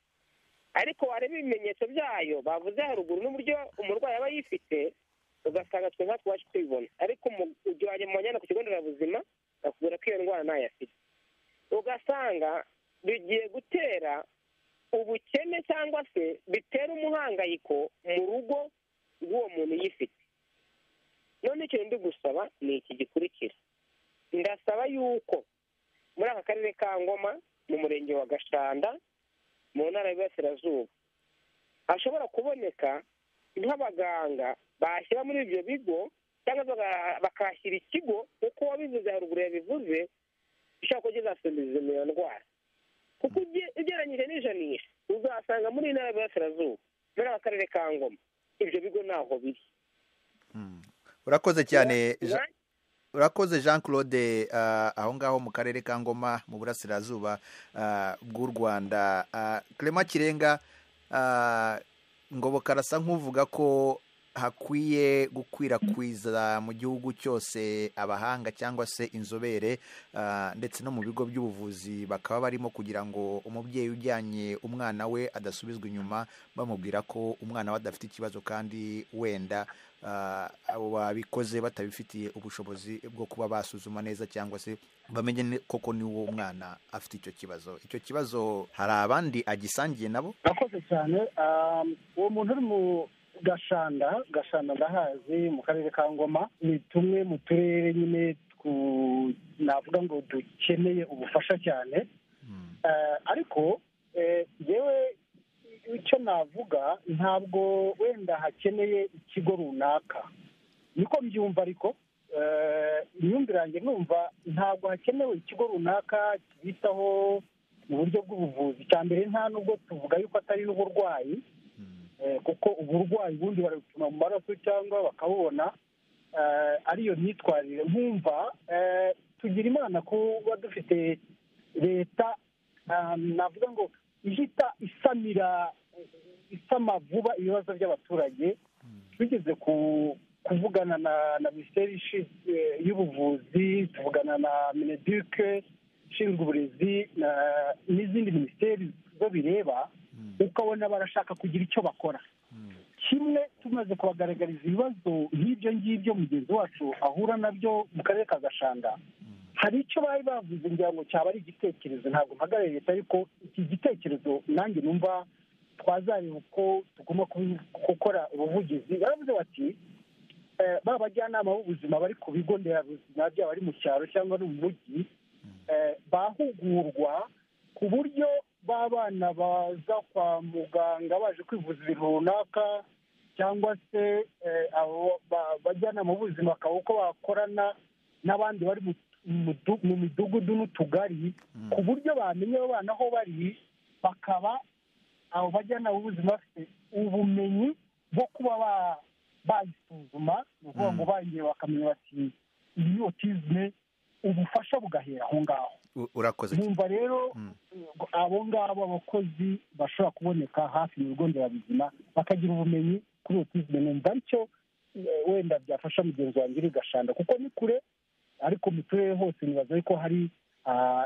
ariko wareba ibimenyetso byayo bavuze haruguru n'uburyo umurwayi aba yifite ugasanga twe nka twaje tubibona ariko umu- ujyanye mu bajyana ku kigo nderabuzima bakubwira ko iyo ndwara ntayo afite ugasanga bigiye gutera ubukene cyangwa se bitera umuhangayiko mu rugo rw'uwo muntu uyifite none icyo ndi gusaba ni iki gikurikira ndasaba yuko muri aka karere ka ngoma mu murenge wa gashanda mu ntara y'iburasirazuba hashobora kuboneka nk'abaganga bashyira muri ibyo bigo cyangwa se baga- bakahashyira ikigo kuko wabivuze haruguru yabivuze gishobora kuba kizasubiza iyo ndwara kuko uge- ugereranyije n'ijanisha uzasanga muri iyi ntara y'iburasirazuba muri aka karere ka ngoma ibyo bigo ntaho biri mm. urakoze cyane Jean- urakoze jean claude ah, aho ngaho mu karere ka ngoma mu burasirazuba ah, bw'u rwanda Ah, clement kirenga ah, ngoboka arasa nk'uvuga ko hakwiye gukwirakwiza mu gihugu cyose abahanga cyangwa se inzobere ah, ndetse no mu bigo by'ubuvuzi bakaba barimo kugira ngo umubyeyi ujyanye umwana we adasubizwa inyuma bamubwira ko umwana we adafite ikibazo kandi wenda ah, abo babikoze batabifitiye ubushobozi bwo kuba basuzuma neza cyangwa se bamenye ni- koko niwo mwana afite icyo kibazo icyo kibazo hari abandi agisangiye nabo akoze cyane um, uwo muntu uri mu gashanda gashanda ndahazi mu karere ka ngoma ni tumwe mu turere nyine twu- navuga ngo dukeneye ubufasha cyane Eh, ariko eh, yewe icyo navuga ntabwo wenda hakeneye ikigo runaka niko mbyumva ariko imyumvire yanjye numva ntabwo hakenewe ikigo runaka kibitaho mu buryo bw'ubuvuzi cya mbere nta nubwo tuvuga yuko atari n'uburwayi kuko uburwayi bundi barabupima mu maraso cyangwa bakabubona ariyo myitwarire nkumva tugira imana kuba dufite leta navuga ngo ihita isamira isama vuba ibibazo by'abaturage tugeze ku kuvugana na minisiteri y'ubuvuzi tuvugana na mineduke ishinzwe uburezi n'izindi minisiteri zo bireba ukabona barashaka kugira icyo bakora kimwe tumaze kubagaragariza ibibazo nk'ibyo ngibyo mugenzi wacu ahura nabyo mu karere ka gashanga hari icyo bari bavuze ngira ngo cyaba ari igitekerezo ntabwo mpagarariye leta ariko iki gitekerezo nanjye numva twazareba uko tugomba gukora ubuvugizi baravuze bati ba bajyanama b'ubuzima bari ku bigo nderabuzima byaba ari mu cyaro cyangwa ari mu mujyi bahugurwa ku buryo b'abana baza kwa muganga baje kwivuza ibintu runaka cyangwa se abajyanama b'ubuzima bakaba uko bakorana n'abandi bari mu midugudu n'utugari ku buryo bamenya abo bana aho bari bakaba abo bajyanama b'ubuzima bafite ubumenyi bwo kuba bayisuzuma ni ukuvuga ngo bayiye bakamenya bati iyi ni otizme ubufasha bugahera aho ngaho urakoze numva rero abo ngabo abakozi bashobora kuboneka hafi mu bigo nderabuzima bakagira ubumenyi kuri otizme numva aricyo wenda byafasha mugenzi wanjye uri gashanda kuko ni kure ariko mu turere hose nibaza ko hari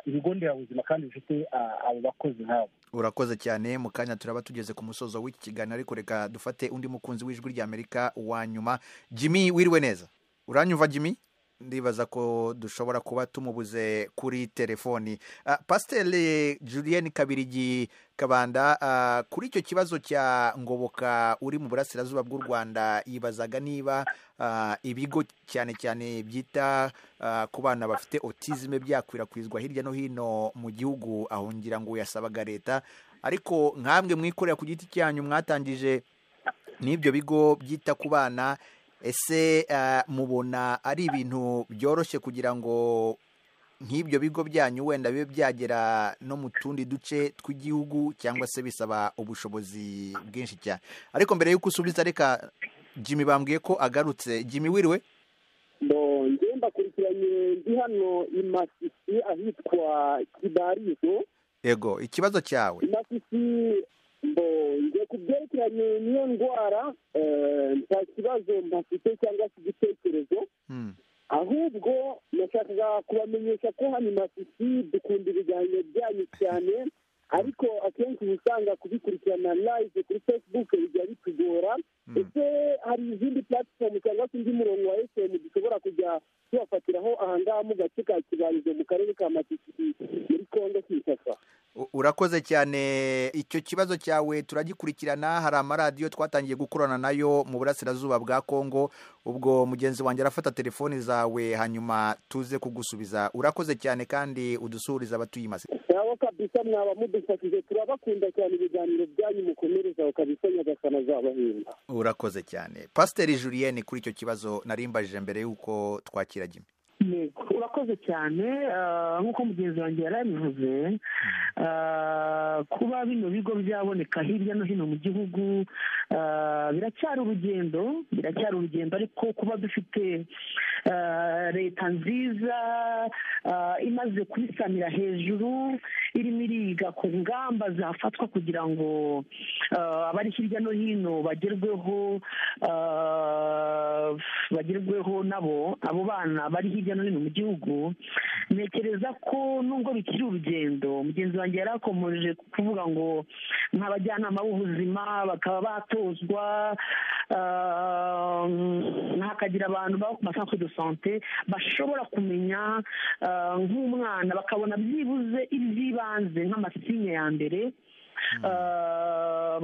ibigo nderabuzima kandi bifite abo bakozi nk'abo urakoze cyane mu kanya turaba tugeze ku musozo w'iki kiganiro ariko reka dufate undi mukunzi w'ijwi ry'amerika wa nyuma jimmy wiriwe neza uranyumva jimmy ndibaza ko dushobora kuba tumubuze kuri telefoni pasiteri julienne kabirigi kabanda kuri icyo kibazo cya ngoboka uri mu burasirazuba bw'u rwanda yibazaga niba ibigo cyane cyane byita ku bana bafite otizime byakwirakwizwa hirya no hino mu gihugu aho ngira ngo yasabaga leta ariko nk'amwe mwikorera ku giti cyanyu mwatangije n'ibyo bigo byita ku bana ese mubona ari ibintu byoroshye kugira ngo nk'ibyo bigo byanyu wenda bibe byagera no mu tundi duce tw'igihugu cyangwa se bisaba ubushobozi bwinshi cyane ariko mbere y'uko usubiza reka jimmy bambwiye ko agarutse jimmy wiriwe ngenda mbakurikiranye ndi hano imasisi ahitwa kibarizo yego ikibazo cyawe imasisi ngo ku byerekeranye n'iyo ndwara nta kibazo mpafite cyangwa se igitekerezo ahubwo nashakaga kubamenyesha ko hano imasisi dukunda ibiganiro byanyu cyane ariko akenshi uba usanga kubikurikirana live kuri facebook bijya bitugora ese hari izindi platform cyangwa se undi murongo wa fm dushobora kujya tubafatiraho ahangaha mu gace ka kibarizo mu karere ka masisi muri kongo kinshasa urakoze cyane icyo kibazo cyawe turagikurikirana hari amaradiyo twatangiye gukorana nayo mu burasirazuba bwa kongo ubwo mugenzi wanjye arafata telefoni zawe hanyuma tuze kugusubiza urakoze cyane kandi udusuhuriza abatuye imaze nabo kabisa mwaba mudufashije turabakunda cyane ibiganiro byanyu mukomerezaho kabisa nyagasana azabahemba urakoze cyane pasiteri julienne kuri icyo kibazo narimbajije mbere y'uko twakira jimmy urakoze cyane nk'uko mugenzi wanjye yari abivuze kuba bino bigo byaboneka hirya no hino mu gihugu biracyari urugendo biracyari urugendo ariko kuba dufite leta nziza imaze kubisamira hejuru irimo iriga ku ngamba zafatwa kugira ngo abari hirya no hino bagerweho bagerweho nabo abo bana bari hirya hirya no hino mu gihugu ntekereza ko nubwo bikiri urugendo mugenzi wanjye yari akomeje kuvuga ngo nk'abajyanama b'ubuzima bakaba batozwa hakagira abantu baba ku masantere de sante bashobora kumenya nk'umwana bakabona byibuze iby'ibanze nk'amasinye ya mbere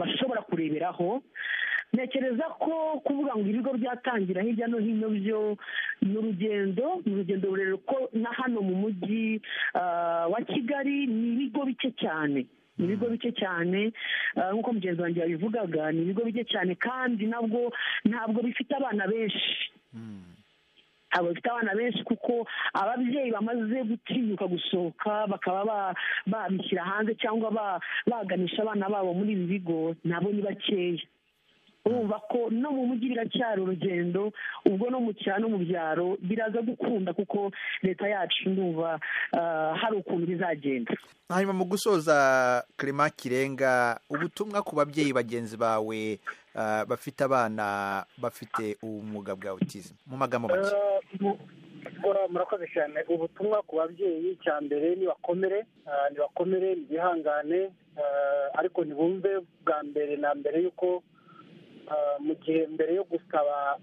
bashobora kureberaho ntekereza ko kuvuga ngo ibigo byatangira hirya no hino byo ni urugendo ni urugendo rurerure ko na hano mu mujyi wa kigali ni ibigo bike cyane ibigo bike cyane ah, nk'uko mugenzi wanjye yabivugaga ni ibigo bike cyane kandi nabwo ntabwo bifite abana benshi ntabwo bifite abana benshi kuko ababyeyi bamaze gutinyuka gusohoka bakaba ba- babishyira hanze cyangwa ba- baganisha abana babo muri ibi bigo nabo ni bakeya urumva ko no mu mujyi biracyari urugendo ubwo no mu cyaro no mu byaro biraza gukunda kuko leta yacu ndumva ah, hari ukuntu bizagenda hanyuma mu gusoza kirema kirenga ubutumwa ku babyeyi bagenzi bawe ah, bafite abana bafite ubumuga bwa autism mu magambo make gukora murakoze cyane ubutumwa ku babyeyi cya mbere nibakomere ah, nibakomere nibihangane ah, ariko ntibumve bwa mbere na mbere y'uko ah, mu gihe mbere yo gusaba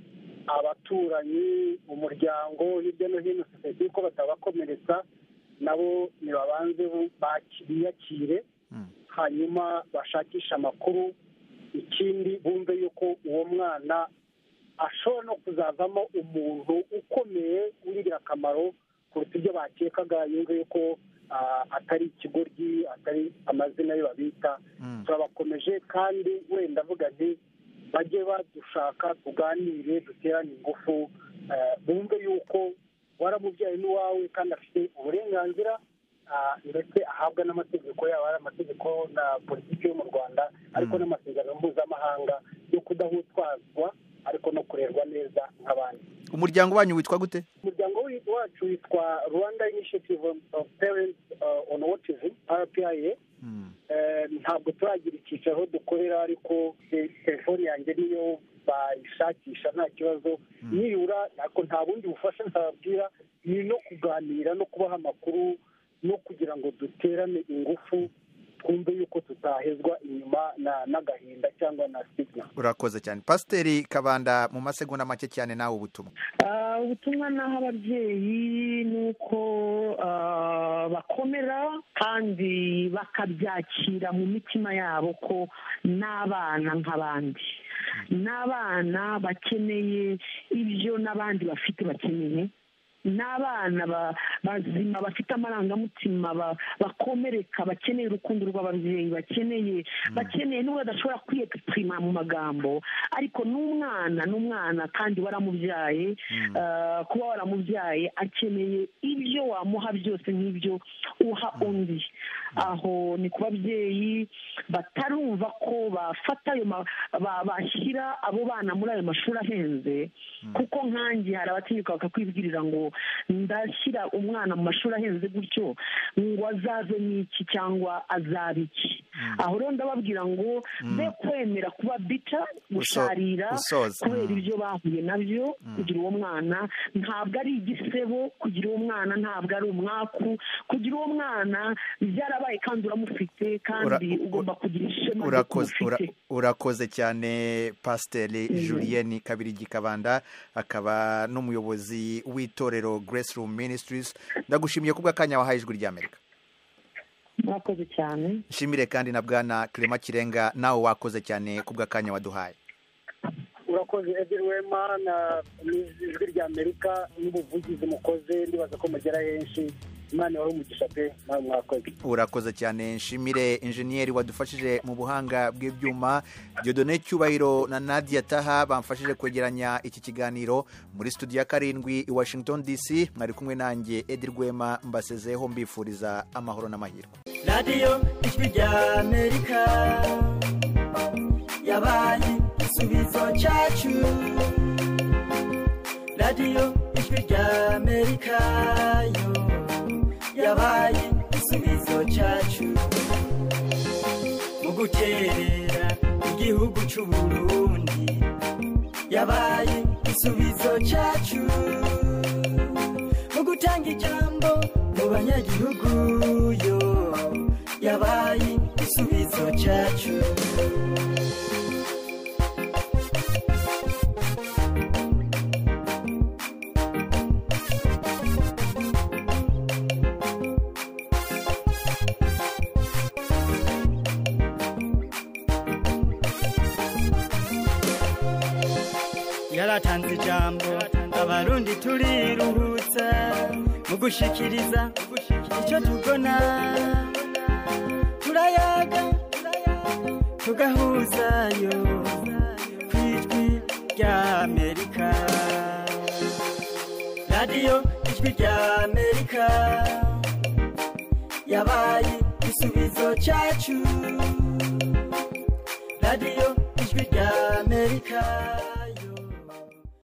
abaturanyi umuryango hirya no hino sosiyete y'uko batabakomeretsa nabo nibabanze bu- baki- biyakire Mm. hanyuma bashakishe amakuru ikindi bumve yuko uwo mwana ashobora no kuzavamo umuntu ukomeye w'ingirakamaro kuruta ibyo bakekaga yumve yuko ah, atari ikigoryi atari amazina yo babita Mm. turabakomeje kandi wenda avuga nti bajye badushaka tuganire duterane ingufu eh, bumve yuko waramubyaye n'iwawe kandi afite uburenganzira ah, ndetse ahabwa n'amategeko yaba ari amategeko na politiki yo mu rwanda ariko Mm. n'amasezerano mpuzamahanga yo kudahutwazwa ariko no kurerwa neza nk'abandi umuryango wanyu witwa gute umuryango wi- wacu witwa rwanda initiative of parents uh, on autism rpia Mm. Eh, ntabwo turagira icyicaro aho dukorera ariko te- telefoni yanjye niyo bayishakisha nta kibazo nibura ariko nta bundi bufasha ntababwira ni no kuganira no kubaha amakuru no kugira ngo duterane ingufu twumve yuko tutahezwa inyuma na- n'agahinda cyangwa na signa urakoze cyane pasiteri kabanda mu masegonda make cyane nawe ubutumwa Ah, ubutumwa naho ababyeyi ni uko ah, bakomera kandi bakabyakira mu mitima yabo ko n'abana nk'abandi n'abana bakeneye ibyo n'abandi bafite bakeneye n'abana ba- bazima bafite amarangamutima ba- bakomereka bakeneye urukundo rw'ababyeyi bakeneye bakeneye n'ubwo badashobora kwiyegipirima mu magambo ariko n'umwana n'umwana kandi waramubyaye eh, kuba waramubyaye akeneye ibyo wamuha byose nk'ibyo uha undi aho ni ku babyeyi batarumva ko bafata ayo ma- ba- bashyira abo bana muri ayo mashuri ahenze kuko nkanjye hari abatinyuka bakakwibwirira ngo ndashyira umwana mu mashuri ahenze gutyo ngo azaze n'iki cyangwa azabe iki aho rero ndababwira ngo be kwemera kuba bica gusharira usoza. kubera Mm. ibyo bahuye nabyo kugira uwo mwana ntabwo ari igisebo kugira uwo mwana ntabwo ari umwaku kugira uwo mwana byarabaye kandi uramufite kandi Ura- ugomba kugira ishema ry'uko urakoze ura- umufite. urakoze cyane pasiteri julienne kabiri gikabanda akaba n'umuyobozi w'itorero grace room ministries ndagushimiye ku bw'akanya wahaye ijwi ry'amerika murakoze cyane nshimire kandi na bwana kirema kirenga nawe wakoze cyane ku bw'akanya waduhaye urakoze edil wema na n'ijwi rya amerika n'ubuvugizi mukoze ndibaza ko mugera henshi imana ibahe umugisha pe nawe mwakoze urakoze cyane nshimire injeniyeri wadufashije mu buhanga bw'ibyuma diodone cyubahiro na nadia taha bamfashije kwegeranya iki kiganiro muri studio ya karindwi i washington dc mwari kumwe nanjye edi rwema mbasezeho mbifuriza amahoro n'amahirwe radiyo ijwi rya amerika yabaye igisubizo cyacu radiyo ijwi rya amerika yo yabaye igisubizo cyacu mu gukerera igihugu cy'u burundi yabaye igisubizo cyacu mu gutanga ijambo mu banyagihugu yo yabaye igisubizo cyacu yaratanze ijambo abarundi turiruhutsa mu gushikiriza icyo tubona turayaga tugahuzayo ku ijwi ry'amerika radiyo ijwi ry'amerika yabaye igisubizo cyacu radiyo ijwi ry'amerika